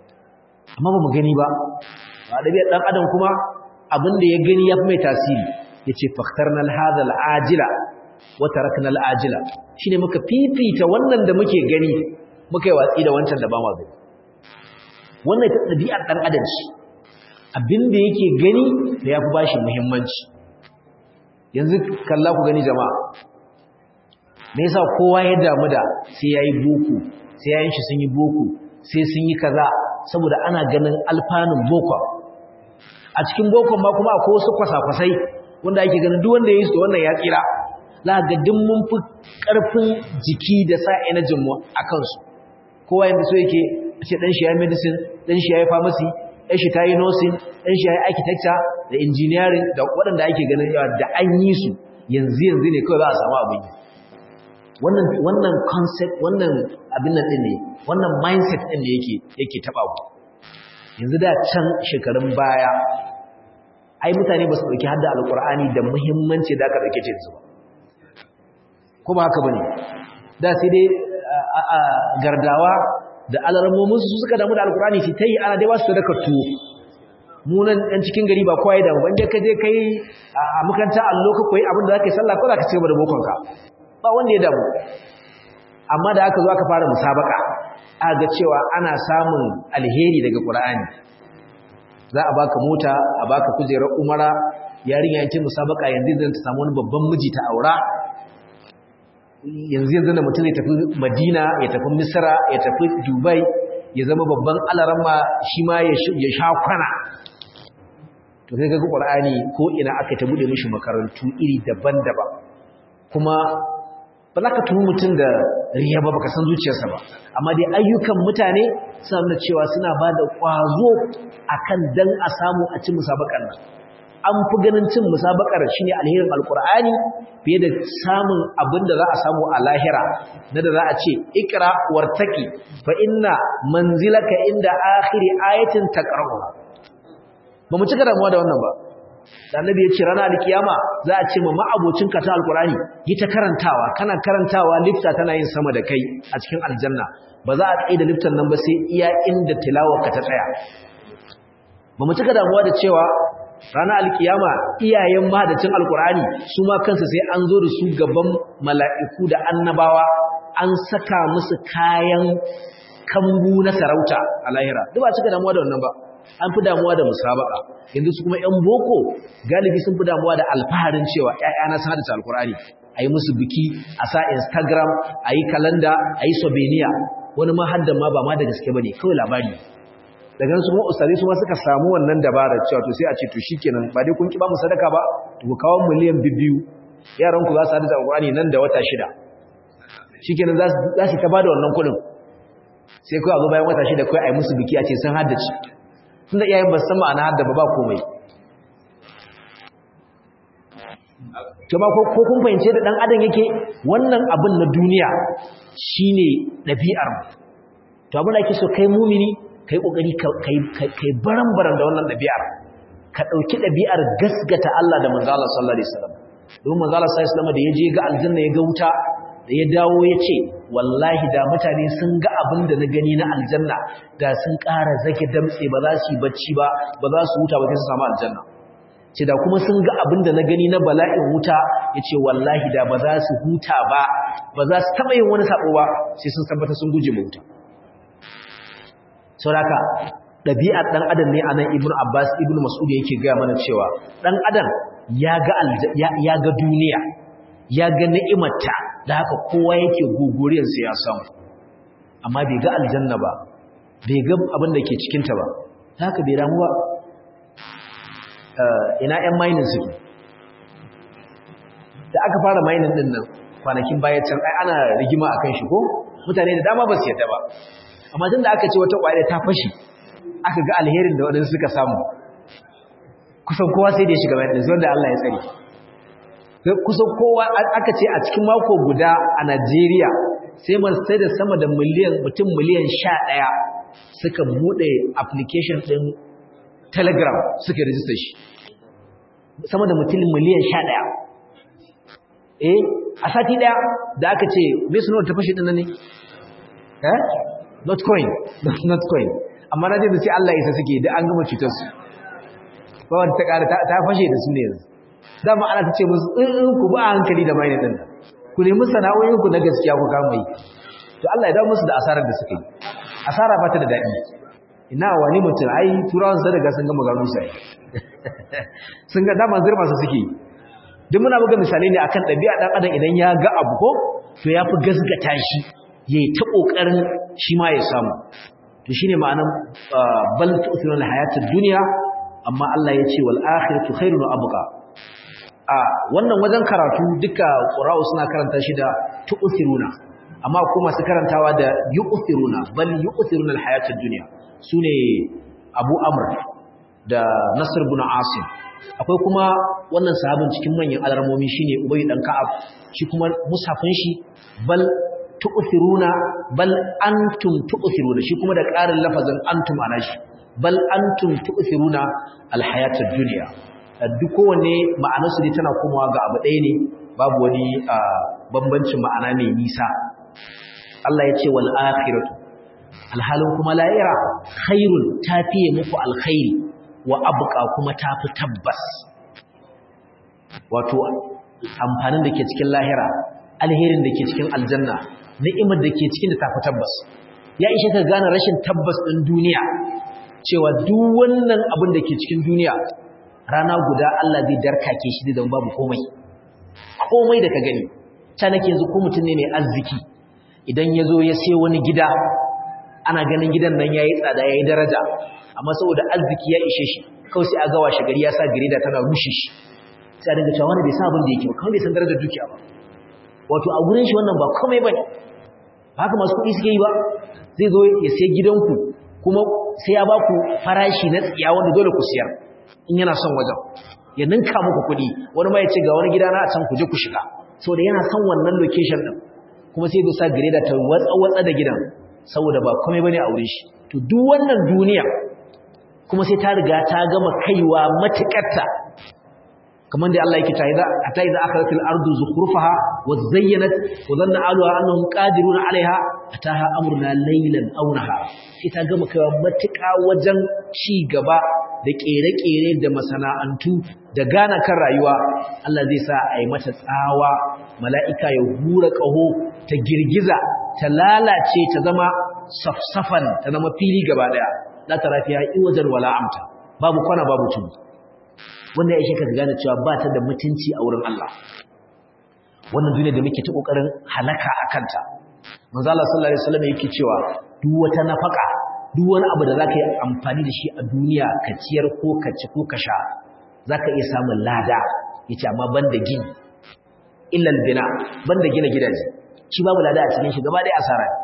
[SPEAKER 1] amma ba mu gani ba ba da ɗan adam kuma abinda ya gani ya fi mai tasiri yace fakhtarna hadha al-ajila wa tarakna al-ajila shine muka fifita wannan da muke gani muka yi watsi da wancan da ba ma gani wannan ta ɗabi'ar ɗan adam ce abin da yake gani da ya fi bashi muhimmanci yanzu kalla ku gani jama'a me yasa kowa ya damu da sai yayi boko sai yayin shi sun yi boko sai sun yi kaza saboda ana ganin alfanun boko a cikin bokon ma kuma akwai wasu kwasa-kwasai wanda ake ganin duk wanda ya yi su wannan ya tsira za ga duk mun fi ƙarfin jiki da sa energy mu a kansu kowa yanda so yake ce dan shi ya medicine dan shi ya yi pharmacy dan shi ta yi nursing dan shi ya yi architecture da engineering da waɗanda ake ganin yawa da an yi su yanzu yanzu ne kawai za a samu abin yi wannan wannan concept wannan abin nan din ne wannan mindset din ne yake yake taba ku yanzu da can shekarun baya ai mutane ba su dauki hadda alqur'ani da muhimmanci da aka dauke ta yanzu ba ko ba haka bane da sai dai gardawa da alarmomin su suka damu da alqur'ani sai tayi ana dai ba su sadaka tuwo mu nan ɗan cikin gari ba kowa ya damu ban ka je kai a makaranta allo ka koyi abin da zaka yi sallah ko zaka ci gaba da bokon ka ba wanda ya damu amma da aka zo aka fara musabaka aka ga cewa ana samun alheri daga Qur'ani za a baka mota a baka kujerar umara yarinya yayin musabaka yanzu zan ta samu wani babban miji ta aura yanzu yanzu da mutum ya tafi Madina ya tafi Misra ya tafi Dubai ya zama babban alaramma shi ma ya sha kwana to sai ga Qur'ani ko ina aka ta bude mishi makarantu iri daban-daban kuma ba za ka tuhu mutum da riya ba baka san zuciyarsa ba amma dai ayyukan mutane suna nuna cewa suna ba da ƙwazo akan dan a samu a ci musabakar nan an fi ganin cin musabakar shine alherin alkur'ani fiye da samun abin da za a samu a lahira na da za a ce ikra wartaki fa inna manzilaka inda akhiri ayatin taqra'u ba mu cika damuwa da wannan ba da annabi ya ce ranar alkiyama za a ce ma ma'abocin ka ta alkurani yi ta karantawa kana karantawa lifta tana yin sama da kai a cikin aljanna ba za a tsaye da liftan nan ba sai iya inda tilawarka ta tsaya ba mu cika damuwa da cewa ranar alkiyama iyayen mahadacin alkurani su ma kansu sai an zo da su gaban mala'iku da annabawa an saka musu kayan kambu na sarauta a lahira duk ba cika damuwa da wannan ba an fi damuwa da musabaka yanzu su kuma ƴan boko galibi sun fi damuwa da alfaharin cewa ƴaƴana sun haddace alkur'ani a yi musu biki a sa instagram a yi kalanda a yi sobeniya wani ma haddan ma ba ma da gaske ba ne kawai labari daga su kuma ustazi su ma suka samu wannan dabarar cewa to sai a ce to shikenan ba dai kun ki ba mu sadaka ba to ku kawo miliyan biyu yaran ku za su haddace alkur'ani nan da wata shida shikenan za su za su ta bada wannan kuɗin sai kawai a zo bayan wata shida kawai a yi musu biki a ce sun haddace tunda iyayen ba san ma'ana hadda ba ba komai kuma ko ko kun fahimce da dan adam yake wannan abin na duniya shine dabi'ar mu to abin da yake so kai mumini kai kokari kai kai baran-baran da wannan dabi'ar ka dauki dabi'ar gasgata Allah da manzo Allah sallallahu alaihi wasallam don manzo Allah sallallahu alaihi wasallam da yaje ga aljanna ya ga wuta da ya dawo ya ce wallahi da mutane sun ga abin da na gani na aljanna da sun ƙara zage damtse ba za su yi bacci ba ba za su huta ba sai su samu aljanna ce da kuma sun ga abin da na gani na bala'in wuta ya ce wallahi da ba za su huta ba ba za su taɓa yin wani saɓo ba sai sun tabbata sun guje ma wuta sauraka ɗabi'ar ɗan adam ne a nan ibn abbas ibn mas'ud yake gaya mana cewa ɗan adam ya ga duniya ya ga ni'imarta da haka kowa yake guguriyarsa ya samu amma bai ga aljanna ba bai ga abin da ke cikinta ba da haka bai damu ba ina 'yan mainin suke da aka fara mainin din nan kwanakin baya can ai ana rigima a kan shi ko mutane da dama ba su yadda ba amma tun da aka ce wata ƙwayar ta fashi aka ga alherin da waɗansu suka samu kusan kowa sai da ya shiga bayan ɗansu wanda Allah ya tsare kusan kowa aka ce a cikin mako guda a Najeriya sai man sai da sama da miliyan mutum miliyan sha ɗaya suka buɗe application ɗin Telegram suka rijista shi sama da mutum miliyan sha ɗaya eh a sati ɗaya da aka ce me suna ta fashe ɗin ne eh not coin not coin amma na je da sai Allah ya isa suke da an gama cutar su ba wanda ta ƙara ta fashe da su ne yanzu dama ana ta ce musu in ku ba hankali da mai din ku nemi sana'o'in ku na gaskiya ku kama yi to Allah ya dawo musu da asarar da suka yi asara ba ta da daɗi ina wani mutum ai turawan sa daga sun gama gano sai sun ga dama zirma su suke duk muna buga misalai ne akan ɗabi'a ɗan adam idan ya ga abu ko to ya fi gasgata shi yayi ta kokarin shi ma ya samu to shine ma'anan bal tu'thiruna al-hayatad dunya amma Allah ya ce wal akhiratu khairun wa abqa a wannan wajen karatu duka qura'u suna karanta shi da tu'thiruna amma ko masu karantawa da yu'thiruna bal yu'thiruna al-hayatad dunya sune Abu Amr da Nasr ibn Asim akwai kuma wannan sahabin cikin manyan alarmomi shine Ubay dan Ka'ab shi kuma musafin shi bal tu'thiruna bal antum tu'thiruna shi kuma da ƙarin lafazin antum ana shi bal antum tu'thiruna alhayatad dunya duk kowanne ma'anar su ne tana komawa ga abu ɗaya ne babu wani bambancin ma'ana mai nisa Allah ya ce wal akhiratu alhalin kuma la'ira khairun tafiye muku alkhairi wa abqa kuma tafi tabbas wato amfanin da ke cikin lahira alherin da ke cikin aljanna ni'imar da ke cikin da tafi tabbas ya ishe ka gane rashin tabbas ɗin duniya cewa duk wannan abin da ke cikin duniya rana guda Allah zai darkake shi da babu komai komai da ka gani ta nake yanzu ko mutum ne mai arziki idan ya zo ya sai wani gida ana ganin gidan nan ya yi tsada ya yi daraja amma saboda arziki ya ishe shi kawai sai a gawa shi gari ya sa girida tana rushe shi sai a dinga cewa wani bai san abin da yake ba kawai bai san darajar dukiya ba wato a gurin shi wannan ba komai bane ba haka masu kuɗi suke yi ba zai zo ya sai gidanku kuma sai ya baku farashi na tsiya wanda dole ku siyar in yana son wajen ya ninka muku kuɗi wani ma ya ce ga wani gida na a can ku je ku shiga saboda yana son wannan location din kuma sai ya sa gireda ta watsa watsa da gidan saboda ba komai bane a wurin shi to duk wannan duniya kuma sai ta riga ta gama kaiwa matukarta kamar da Allah yake cewa hatta idza akhratil ardu zukhrufaha wa zayyanat wa dhanna ahluha annahum qadirun 'alayha ataha amruna laylan aw nahara sai ta gama kaiwa matuƙa wajen ci gaba da kere-kere da masana'antu da gana kan rayuwa Allah zai sa a yi mata tsawa mala'ika ya hura ƙaho ta girgiza ta lalace ta zama safsafan ta zama fili gaba daya la tarafiya iwajar wala amta babu kwana babu tudu wanda ya ishe ka gane cewa ba ta da mutunci a wurin Allah wannan duniya da muke ta kokarin halaka a kanta manzo Allah sallallahu alaihi wasallam yake cewa duk wata nafaka duk wani abu da zaka yi amfani da shi a duniya ka ciyar ko ka ci ko ka sha zaka iya samun lada yace amma banda gini illa albina banda gina gidaje shi babu lada a cikin shi gaba ɗaya asara ne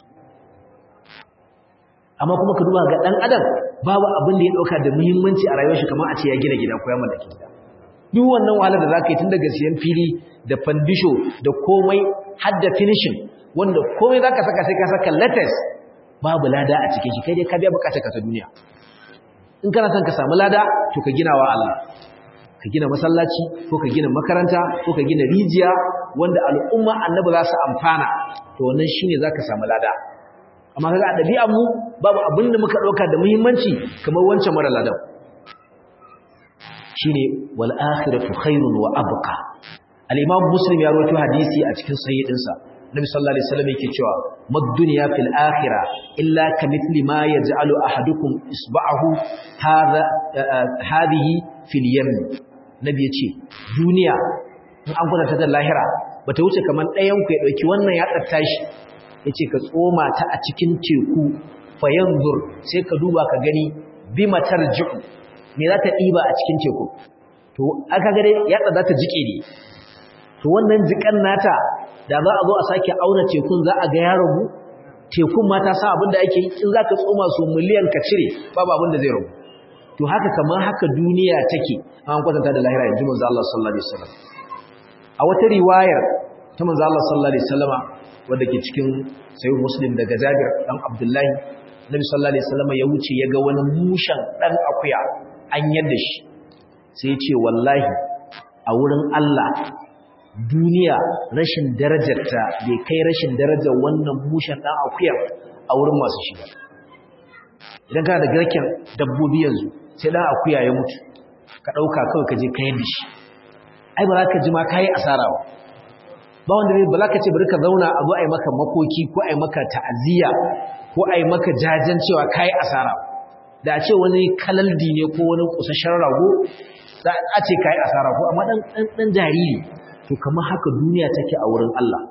[SPEAKER 1] amma kuma ka duba ga dan adam babu abin da ya dauka da muhimmanci a rayuwar shi kamar a ce ya gina gida ko ya mallaki gida duk wannan wahalar da zaka yi tun daga siyan fili da fandisho da komai har da finishing wanda komai zaka saka sai ka saka latest babu lada a cikin shi kai dai ka biya bukatar ka ta duniya in kana son ka samu lada to ka gina wa Allah ka gina masallaci ko ka gina makaranta ko ka gina rijiya wanda al'umma annabi za su amfana to wannan shine zaka samu lada amma kaga a dabi'an mu babu abin da muka dauka da muhimmanci kamar wancan mara ladan shine wal akhiratu khairun wa abqa al-imam muslim ya rawaito hadisi a cikin sahihin sa nabi sallallahu alaihi wasallam yake cewa mad dunya fil akhirah illa kamithli ma yaj'alu ahadukum isba'ahu hadha hadhihi fil yam nabi yace duniya in an gwada ta da lahira bata wuce kaman ɗayan ku ya dauki wannan ya tsatta shi yace ka tsoma ta a cikin teku fa yanzur sai ka duba ka gani bima tarji'u me za ta diba a cikin teku to aka ga dai ya tsada ta jike ne to wannan jikan nata da za a zo a sake auna tekun za a ga ya rabu tekun ma ta sa abin da ake yi in za ka tsoma su miliyan ka cire babu abin da zai rabu to haka kamar haka duniya take an kwatanta da lahira yanzu manzo Allah sallallahu alaihi wasallam a wata riwayar ta manzo Allah sallallahu alaihi wasallama wanda ke cikin sahih muslim daga Jabir dan Abdullahi Nabi sallallahu alaihi wasallam ya wuce ya ga wani mushan dan akuya an yadda shi sai ya ce wallahi a wurin Allah duniya rashin darajarta bai kai rashin darajar wannan mushan dan akuyar a wurin masu shi idan kana da garken dabbobi yanzu sai dan akuya ya mutu ka dauka kawai ka je ka yadda shi ai ba za ka ji ma kayi asara ba ba wanda ba za ka ce bari ka zauna a zo a yi maka makoki ko a yi maka ta'aziyya ko a yi maka jajen cewa kayi asara da a ce wani kalaldi ne ko wani kusashen rago za a ce kayi asara ko amma dan dan jariri to kamar haka duniya take a wurin Allah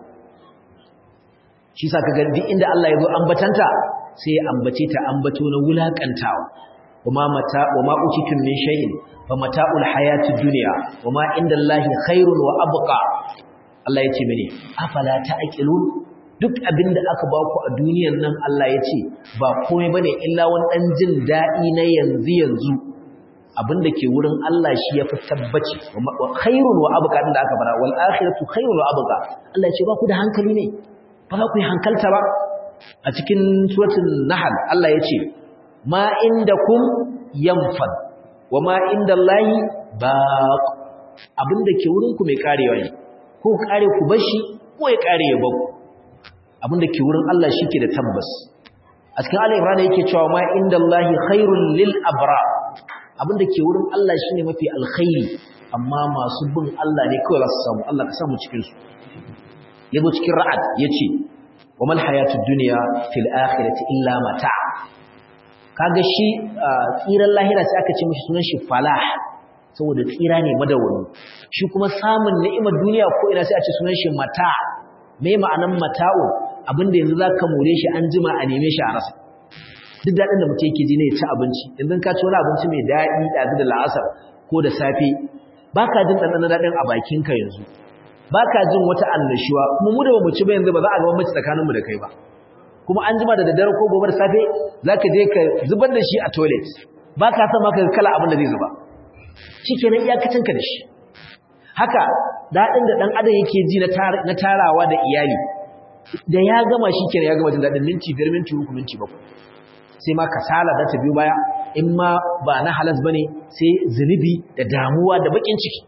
[SPEAKER 1] shi sa kaga duk inda Allah ya zo ambatanta sai ya ambace ta ambato na wulakantawa wama mata wama utitum min shay'in fa mata'ul hayatid dunya wama indallahi khairun wa abqa Allah yace mene afala ta'qilun duk abinda aka ba ku a duniyar nan Allah yace ba komai bane illa wani dan jin dadi na yanzu yanzu abinda ke wurin Allah shi yafi tabbaci wa khairun wa abqa da aka fara wal akhiratu khairun wa abqa Allah yace ba ku da hankali ne ba za ku yi hankalta ba a cikin suratul nahl Allah yace ma indakum yanfad wa ma indallahi baq abinda ke wurin ku mai karewa ne ko kare ku bashi ko ya kare ya baku abinda ke wurin Allah shike da tabbas a cikin Ali Imran yake cewa ma indallahi khairul lil abra abinda ke wurin Allah shine mafi alkhairi amma masu bin Allah ne kawai za su samu Allah ka samu cikin su yazo cikin ra'ad yace wa mal hayatud dunya fil akhirati illa mata' kaga shi tsiran lahira sai aka ce mishi sunan shi falah saboda tsira ne madawwami shi kuma samun ni'imar duniya ko ina sai a ce sunan shi mata me ma'anan mata'u abinda yanzu zaka more shi an jima a neme shi a rasa duk dadin da mutum yake ji ne ya ci abinci idan ka ci wani abinci mai daɗi ɗazu da la'asar ko da safe baka jin ɗanɗanon daɗin a bakinka yanzu baka jin wata annashuwa kuma mu da ba mu ci ba yanzu ba za a ga bambanci tsakaninmu da kai ba kuma an jima da daddare ko gobe da safe zaka je ka zubar da shi a toilet ba ka san maka kala abin da zai zuba shikenan iyakacin ka da shi haka dadin da dan adam yake ji na tarawa da iyali da ya gama shikenan ya gama jin dadin minti 5 minti 3 minti 7 sai ma kasala da ta biyo baya in ma ba na halas bane sai zunubi da damuwa da bakin ciki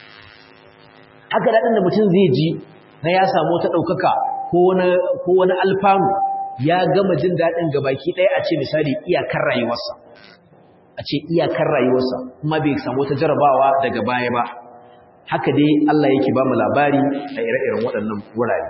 [SPEAKER 1] haka dadin da mutum zai ji na ya samu ta daukaka ko wani alfanu ya gama jin daɗin gabaki ɗaya a ce misali iyakar rayuwarsa a ce iyakar rayuwarsa kuma bai samu ta jarabawa daga baya ba haka dai Allah yake ba mu labari a ire-iren waɗannan wurare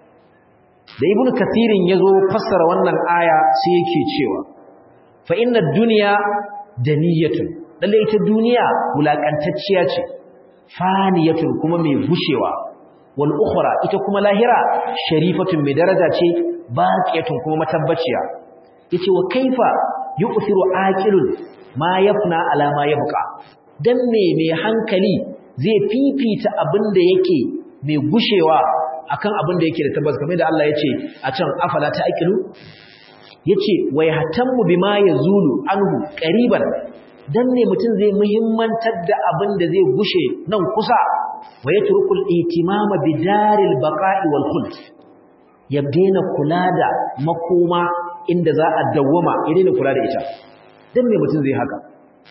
[SPEAKER 1] da ibn kathirin ya zo fassara wannan aya sai yake cewa fa inna duniya daniyatun lalle ita duniya wulakantacciya ce faniyatun kuma mai gushewa wal ukhra ita kuma lahira sharifatun mai daraja ce baqiyatun kuma matabbaciya yace wa kaifa yu'thiru aqilun ma yafna ala ma yabqa dan me mai hankali zai fifita abin da yake mai gushewa akan abin da yake da tabbas kamar da Allah yace a can afala ta aqilu yace wa yahtammu bima yazulu anhu qariban dan ne mutum zai muhimmantar da abin da zai gushe nan kusa wa yatrukul ihtimama bidaril baqa'i wal khuld ya daina kula da makoma inda za a dawwama ya daina kula da ita dan me mutum zai haka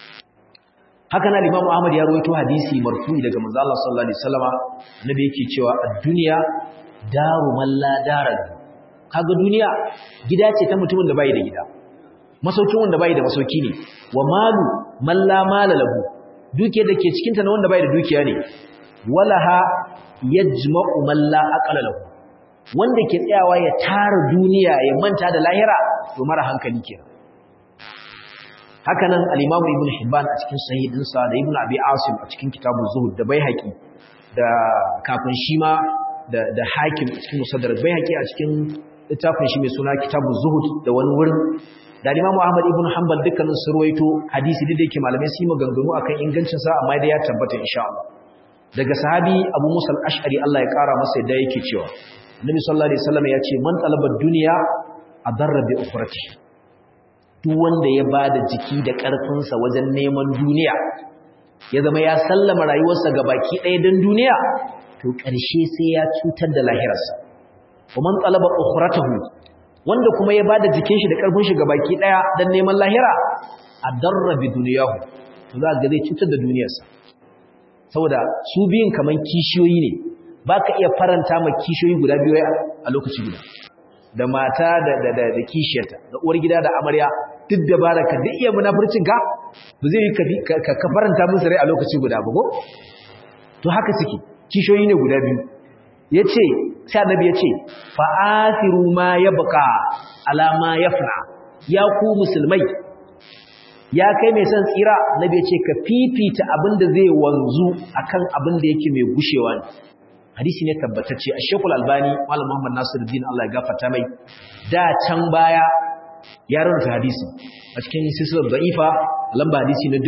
[SPEAKER 1] haka na Imam Ahmad ya rawaito hadisi marfu'i daga manzo Allah sallallahu alaihi wasallama nabi yake cewa ad-dunya daru man la dara kaga duniya gida ce ta mutumin da bai da gida masaukin wanda bai da masauki ne wa malu man la mala lahu dukiyar da ke cikin ta na wanda bai da dukiya ne walaha yajma'u man la aqala lahu wanda ke tsayawa ya tara duniya ya manta da lahira to mara hankali kenan haka nan al-Imam Ibn Hibban a cikin sahihinsa da Ibn Abi Asim a cikin kitabun Zuhud da Baihaqi da kafin shi ma da da Hakim a cikin Musaddar Baihaqi a cikin littafin shi mai suna Kitabun Zuhud da wani wurin da Imam Ahmad ibn Hanbal dukkanin su ruwaito hadisi da yake malamai su maganganu akan ingancin sa amma dai ya tabbata insha Allah daga sahabi Abu Musa al-Ash'ari Allah ya kara masa yadda yake cewa Nabi sallallahu alaihi wasallam ya ce man talaba dunya adarra bi ukhrati duk wanda ya bada jiki da karfin sa wajen neman duniya ya zama ya sallama rayuwarsa ga baki ɗaya don duniya to ƙarshe sai ya cutar da lahirarsa wa man talaba ukhratahu wanda kuma ya bada jikin shi da karfin shi gabaki daya dan neman lahira adarra bi dunyahu to za ga zai cutar da duniyarsa saboda su biyun kaman kishiyoyi ne baka iya faranta ma kishiyoyi guda biyu a lokaci guda da mata da da da, da kishiyarta da uwar gida da amarya duk da baraka duk iya munafurcin ka ba zai ka ka faranta musu rai a lokaci guda ba ko to haka suke kishoyi ne guda biyu yace sai annabi yace fa asiru ma yabqa ala ma yafna ya ku musulmai ya kai mai son tsira annabi yace ka fifita abin da zai wanzu akan abin da yake mai gushewa ne hadisi ne tabbatacce a shekul albani malam muhammad nasiruddin Allah ya gafarta mai da can baya ya rarrata hadisi a cikin silsilar da'ifa lamba hadisi na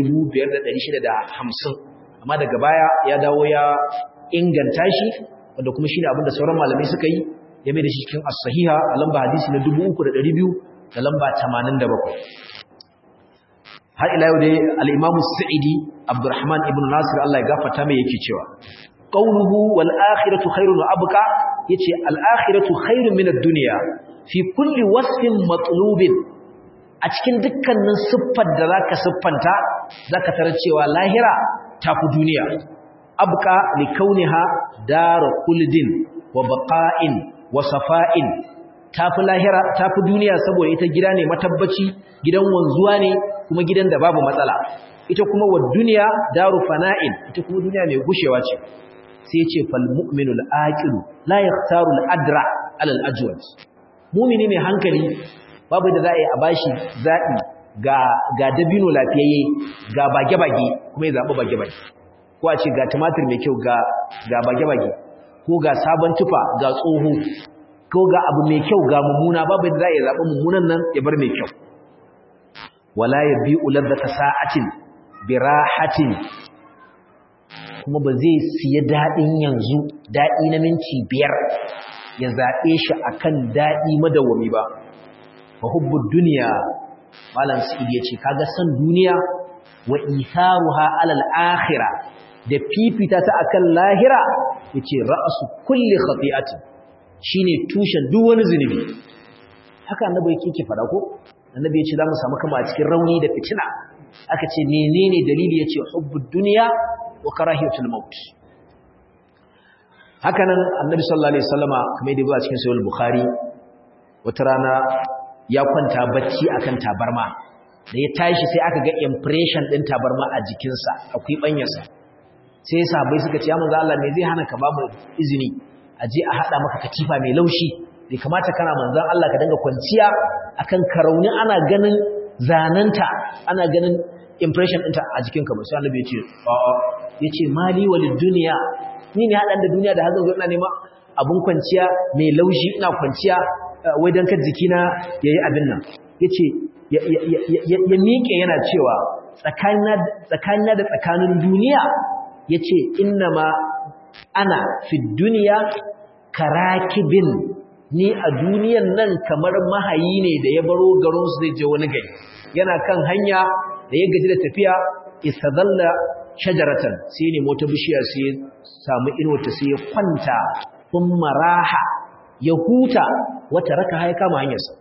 [SPEAKER 1] 5650 amma daga baya ya dawo ya inganta shi wanda kuma shine abin da sauran malamai suka yi ya mai da shi cikin as-sahiha a lamba hadisi na 3200 da lamba 87 har ila yau dai al-Imam Sa'idi Abdurrahman ibn Nasir Allah ya gafarta mai yake cewa qawluhu wal akhiratu khairun wa abqa yace al akhiratu khairun min ad-dunya fi kulli wasfin matlubin a cikin dukkanin siffar da zaka siffanta zaka tarar cewa lahira tafi duniya abqa li kauniha dar kuldin wa baqa'in wa safa'in tafi lahira tafi duniya saboda ita gida ne matabbaci gidan wanzuwa ne kuma gidan da babu matsala ita kuma wa duniya daru fana'in ita kuma duniya mai gushewa ce sai ya ce fal mu'minul aqilu la yaqtaru al adra ala al ajwad mu'mini mai hankali babu da za a yi a bashi zaɓi ga ga dabino lafiyayye ga bage-bage kuma ya zaɓi bage-bage ko a ce ga tumatir mai kyau ga ga bage-bage ko ga sabon tufa ga tsoho ko ga abu mai kyau ga mummuna babu da za a yi zaɓi mummunan nan ya bar mai kyau wala yabi'u ladzata sa'atin birahatin kuma ba zai siya daɗin yanzu daɗi na minti biyar ya zaɓe shi akan daɗi madawwami ba fa hubbud duniya malam sa'id yace kaga san duniya wa itharuha alal akhirah da fifita ta akan lahira yace ra'su kulli khati'atin shine tushen duk wani zunubi haka annabi yake ke fada ko annabi yace zamu samu kama a cikin rauni da fitina aka ce menene dalili yace hubbud dunya wa karahiyatul maut hakanan annabi sallallahu alaihi wasallama kamar yadda ba cikin sahih bukhari wata rana ya kwanta bacci akan tabarma da ya tashi sai aka ga impression din tabarma a jikinsa akwai banyarsa sai sahabbai suka ce ya manzo Allah me zai hana ka ba mu izini a je a hada maka katifa mai laushi bai kamata kana manzon Allah ka dinga kwanciya akan karauni ana ganin zananta ana ganin impression ɗinta a jikinka ba sai annabi ya ce a'a yace mali walid dunya ni ne hadan da duniya da hazan ina nema abun kwanciya mai laushi ina kwanciya wai dan kar jikina yayi abin nan yace ya miƙe yana cewa tsakanina da tsakanin duniya yace innama ana fi duniya karakibin ni a duniyan nan kamar mahayi ne da ya baro garin su zai je wani gari yana kan hanya da ya gaji da tafiya istadalla shajaratan sai ne mota bishiya sai samu inuwata sai ya kwanta kun maraha ya huta wata raka haya kama hanyarsa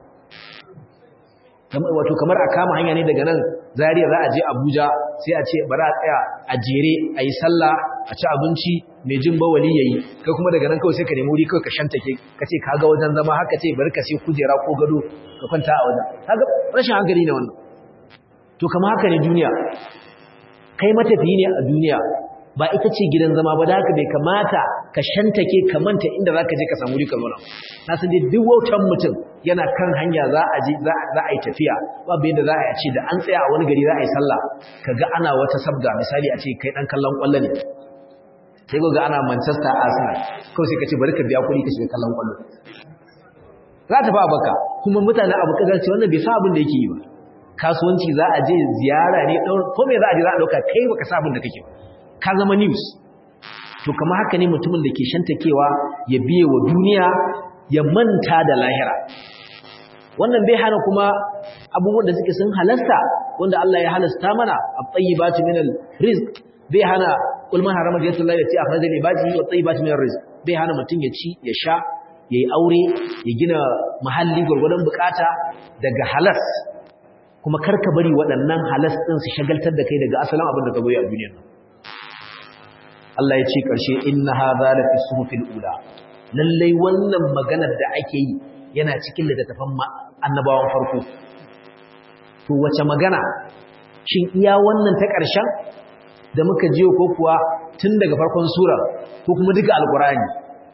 [SPEAKER 1] wato kamar a kama hanya ne daga nan zariya za a je abuja sai a ce bari a tsaya a jere a yi sallah a ci abinci mai jin bawali ya yi kai kuma daga nan kawai sai ka nemi wuri kawai ka shanta ke ka ce ka ga wajen zama haka ce bari ka sai kujera ko gado ka kwanta a wajen kaga rashin hankali ne wannan to kama haka ne duniya kai matafiyi ne a duniya ba ita ce gidan zama ba da haka bai kamata ka shantake ka manta inda za ka je ka samu rika zauna na san dai duk wautan mutum yana kan hanya za a je za a yi tafiya babu yadda za a ce da an tsaya a wani gari za a yi sallah ka ga ana wata sabga misali a ce kai dan kallon kwallo ne sai ga ana Manchester Arsenal kawai sai ka ce bari ka biya kuɗi ka shiga kallon kwallo za ta fa baka kuma mutane abu kaza ce wannan bai sa abin da yake yi ba kasuwanci za a je ziyara ne ko me za a je za a dauka kai baka sa abin da kake ka zama news to kamar haka ne mutumin da ke shantakewa ya biye wa duniya ya manta da lahira wannan bai hana kuma abubuwan da suke sun halasta wanda Allah ya halasta mana at-tayyibatu minal rizq bai hana kul man harama jannatullahi allati akhraja li ibadihi wat-tayyibatu minar rizq bai hana mutum ya ci ya sha yayi aure ya gina mahalli gurgurdan bukata daga halas kuma karka bari waɗannan halas ɗin su shagaltar da kai daga asalin abin da ka goyi a duniyar nan Allah ya ce ƙarshe inna hadha la fi suhufil ula lallai wannan maganar da ake yi yana cikin littattafan annabawan farko to wace magana shin iya wannan ta ƙarshen da muka jiyo ko kuwa tun daga farkon sura ko kuma duka alqur'ani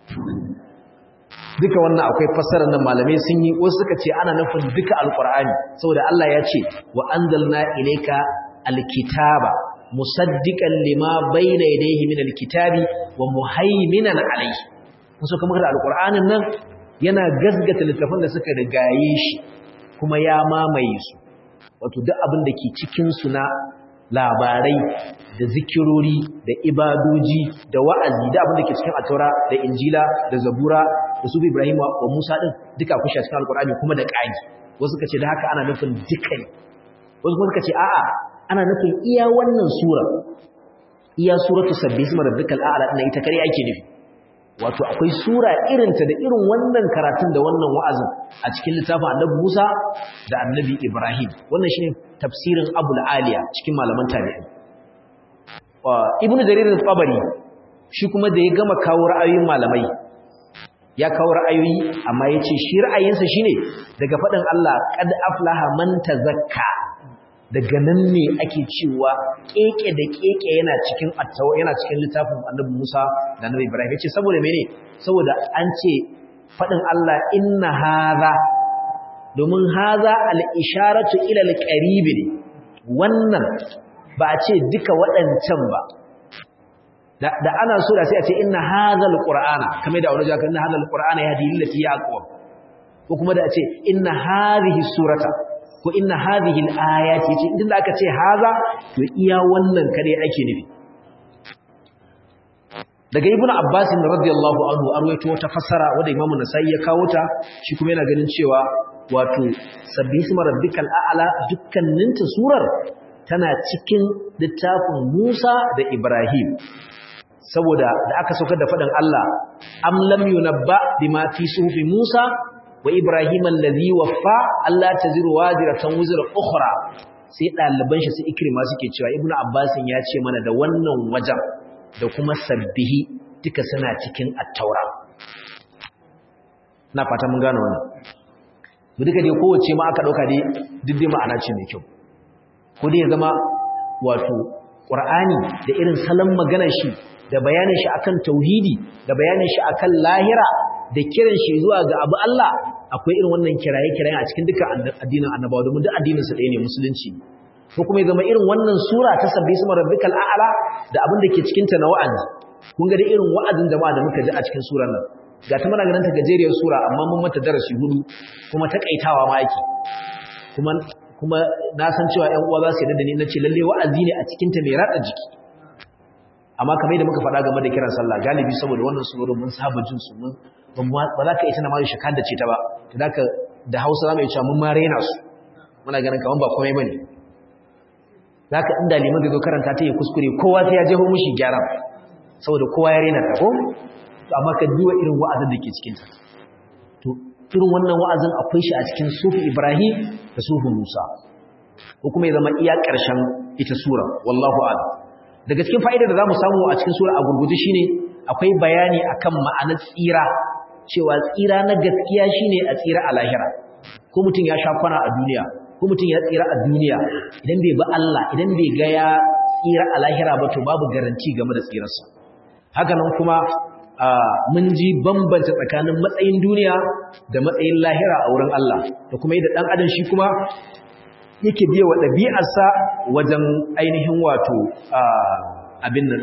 [SPEAKER 1] duka wannan akwai fassarar nan malamai sun yi wasu suka ce ana nufin duka alqur'ani saboda Allah ya ce wa anzalna ilayka alkitaba musaddiqan lima bayna yadayhi min alkitabi wa muhaiminan alayhi musu kuma da alqur'anin nan yana gasgata littafin da suka rigaye shi kuma ya mamaye su wato duk abin da ke cikin su na labarai da zikirori da ibadoji da wa'azi da abin da ke cikin ataura da injila da zabura da su ibrahim wa musa din duka kushe cikin alqur'ani kuma da ƙagi wasu suka ce da haka ana nufin duka ne wasu kuma suka ce a'a ana nufin iya wannan sura iya suratu sabbi isma rabbikal a'la din ita kare ake nufi wato akwai sura irinta da irin wannan karatun da wannan wa'azin a cikin littafin annabi Musa da annabi Ibrahim wannan shine tafsirin Abul Aliya cikin malaman tabi'i Ibn Jarir al-Tabari shi kuma da ya gama kawo ra'ayoyin malamai ya kawo ra'ayoyi amma yace shi ra'ayinsa shine daga faɗin Allah qad aflaha man tazakka daga nan ne ake cewa keke da keke yana cikin attawa yana cikin littafin Annabi Musa da Annabi Ibrahim yace saboda mene saboda an ce fadin Allah inna hadha domin hadha al-isharatu ila al-qarib ne wannan ba a ce duka waɗancan ba da ana so da sai a ce inna hadha al-qur'ana kamar da wani jaka inna hadha al-qur'ana yahdi lillati yaqwa ko kuma da a ce inna hadhihi surata ko inna hadhihi al-ayati ce idan aka ce haza to iya wannan kare ake nufi daga ibnu abbas radiyallahu anhu arwaito wata fassara wanda imamu nasai ya kawo ta shi kuma yana ganin cewa wato sabbi isma rabbikal a'la dukkanin ta surar tana cikin littafin Musa da Ibrahim saboda da aka saukar da fadin Allah am lam yunabba bima fi sufi Musa wa Ibrahim allazi waffa Allah taziru waziratan wuzra ukhra sai daliban shi su ikrima suke cewa Ibn Abbas ya ce mana da wannan wajen da kuma sabbihi duka suna cikin at-taura na fata mun gane wannan mu duka dai kowace ma aka dauka dai duk ma'ana ce mai kyau ko dai ya zama wato Qur'ani da irin salon maganar shi da bayanin shi akan tauhidi da bayanin shi akan lahira da kiran shi zuwa ga abu Allah akwai irin wannan kiraye-kiraye a cikin duka addinin annabawa domin duk addinin su ɗaya ne musulunci ko kuma ya zama irin wannan sura ta sabbi isma rabbikal a'la da abin da ke cikin ta na wa'azi kun ga da irin wa'azin jama'a da muka ji a cikin surar nan ga ta mana ganin ta gajeriyar sura amma mun mata darasi hudu kuma takaitawa ma yake kuma kuma na san cewa ƴan uwa za su yarda da ni nace lalle wa'azi ne a cikin ta mai rada jiki amma kamar yadda muka faɗa game da kiran sallah galibi saboda wannan surorin mun saba jin su mun ba za ka ita na ma shakar da ce ta ba to da ka da Hausa za mu iya cewa mun ma rena su muna ganin kaman ba komai bane za ka inda liman da zo karanta ta yi kuskure kowa sai ya jeho mushi gyara saboda kowa ya rena ta ko to amma ka duba irin wa'azin da ke cikin ta to irin wannan wa'azin akwai shi a cikin sufi Ibrahim da sufi Musa ko kuma ya zama iya ƙarshen ita sura wallahu a'lam daga cikin fa'idar da zamu samu a cikin sura a gurguje shine akwai bayani akan ma'anar tsira cewa tsira na gaskiya shine a tsira a lahira ko mutum ya sha kwana a duniya ko mutum ya tsira a duniya idan bai bi Allah idan bai ga ya tsira a lahira ba to babu garanti game da tsirarsa haka nan kuma mun ji bambanta tsakanin matsayin duniya da matsayin lahira a wurin Allah da kuma yadda dan adam shi kuma yake biya wa ɗabi'arsa wajen ainihin wato abin nan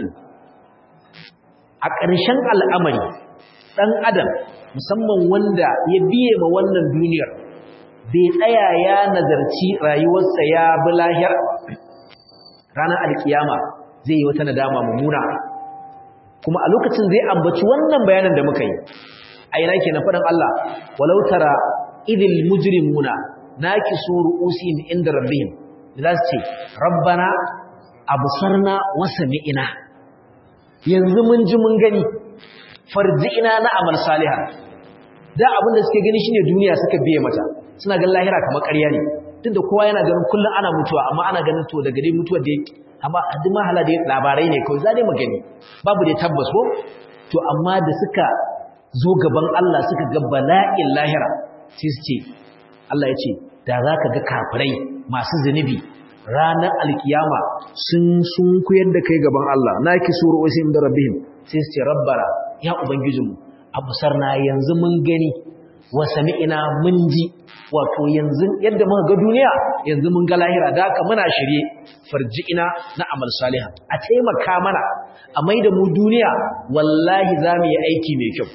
[SPEAKER 1] a ƙarshen al'amari ɗan adam musamman wanda ya biye ma wannan duniyar bai tsaya ya nazarci rayuwarsa ya bi lahir ranar alkiyama zai yi wata nadama mummuna kuma a lokacin zai ambaci wannan bayanan da muka yi a ina ke na faɗin Allah walau tara idil mujrimuna nakisu ru'usihim inda rabbihim za su ce rabbana absarna wa sami'na yanzu mun ji mun gani farji'ina na amal salihan da abin da suke gani shine duniya suka biye mata suna ganin lahira kamar ƙarya ne tunda kowa yana ganin kullun ana mutuwa amma ana ganin to daga dai mutuwar da amma duk mahala da labarai ne kawai za dai mu gani babu dai tabbas ko to amma da suka zo gaban Allah suka ga bala'in lahira sai su ce Allah ya ce da za ka ga kafirai masu zunubi ranar alkiyama sun sun kuyar da kai gaban Allah naki suru wasim da rabbihim sai su ce rabbara ya ubangijinmu abusarna yanzu mun gani wa sami'ina mun ji wato yanzu yadda muka ga duniya yanzu mun ga lahira da haka muna shirye farji'ina na amal salihan a taimaka mana a maida mu duniya wallahi za mu yi aiki mai kyau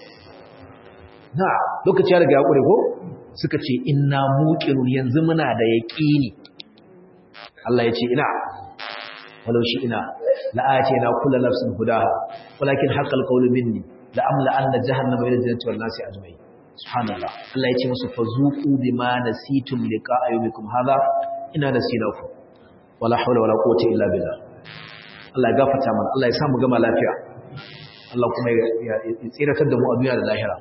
[SPEAKER 1] na lokaci ya riga ya ƙure ko suka ce inna muqinun yanzu muna da yaqini Allah ya ce ina walau shi ina la'ati na kullu nafsin hudaha walakin haqqal qawlu minni la amla anna jahannama min al-jannati wan nasi ajma'in subhanallah Allah ya ce musu fazuqu bima nasitum liqa'a yawmikum hadha ina nasinakum wala hawla wala quwwata illa billah Allah ya gafarta mana Allah ya samu gama lafiya Allah kuma ya tsiratar da mu a duniya da lahira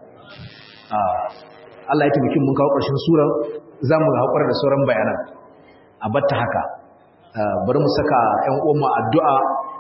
[SPEAKER 1] Allah ya tabbaki mun kawo ƙarshen sura zamu haƙura da sauran bayanan a batta haka bari mu saka ƴan uwanmu addu'a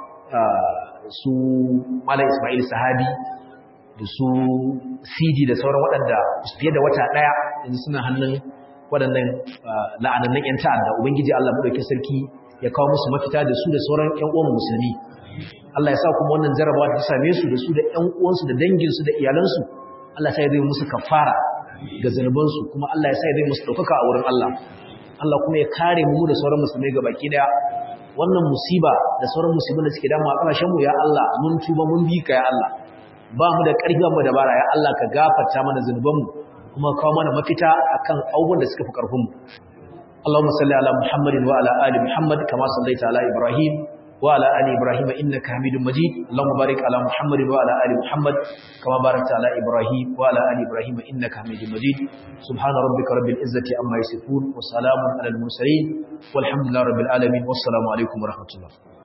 [SPEAKER 1] su Malam Ismail Sahabi da su CD da sauran waɗanda fiye da wata ɗaya yanzu suna hannun waɗannan la'anannan ƴan ta'adda ubangiji Allah madaukakin sarki ya kawo musu mafita da su da sauran ƴan uwan musulmi Allah ya sa kuma wannan jarabawa ta same su da su da ƴan uwansu da danginsu da iyalansu Allah sai zai musu kafara ga zanubansu kuma Allah ya sa zai musu ɗaukaka a wurin Allah Allah kuma ya kare mu da sauran musulmai ga baki daya wannan musiba da sauran musulmai da suke damu a ƙarshen mu ya Allah mun tuba mun bi ka ya Allah ba mu da ƙarfi ba mu da bara ya Allah ka gafarta mana zanubanmu kuma kawo mana mafita akan abubuwan da suka fi ƙarfin mu Allahumma salli ala Muhammadin wa ala ali Muhammad kama sallaita ala Ibrahim wa ala ali Ibrahim innaka Hamidum Majid Allahumma barik ala Muhammadin wa ala ali Muhammad kama barakta ala Ibrahim wa ala ali Ibrahim innaka Hamidum Majid subhana rabbika rabbil izzati amma yasifun wa salamun ala al mursalin walhamdulillahi rabbil alamin wassalamu alaikum wa rahmatullah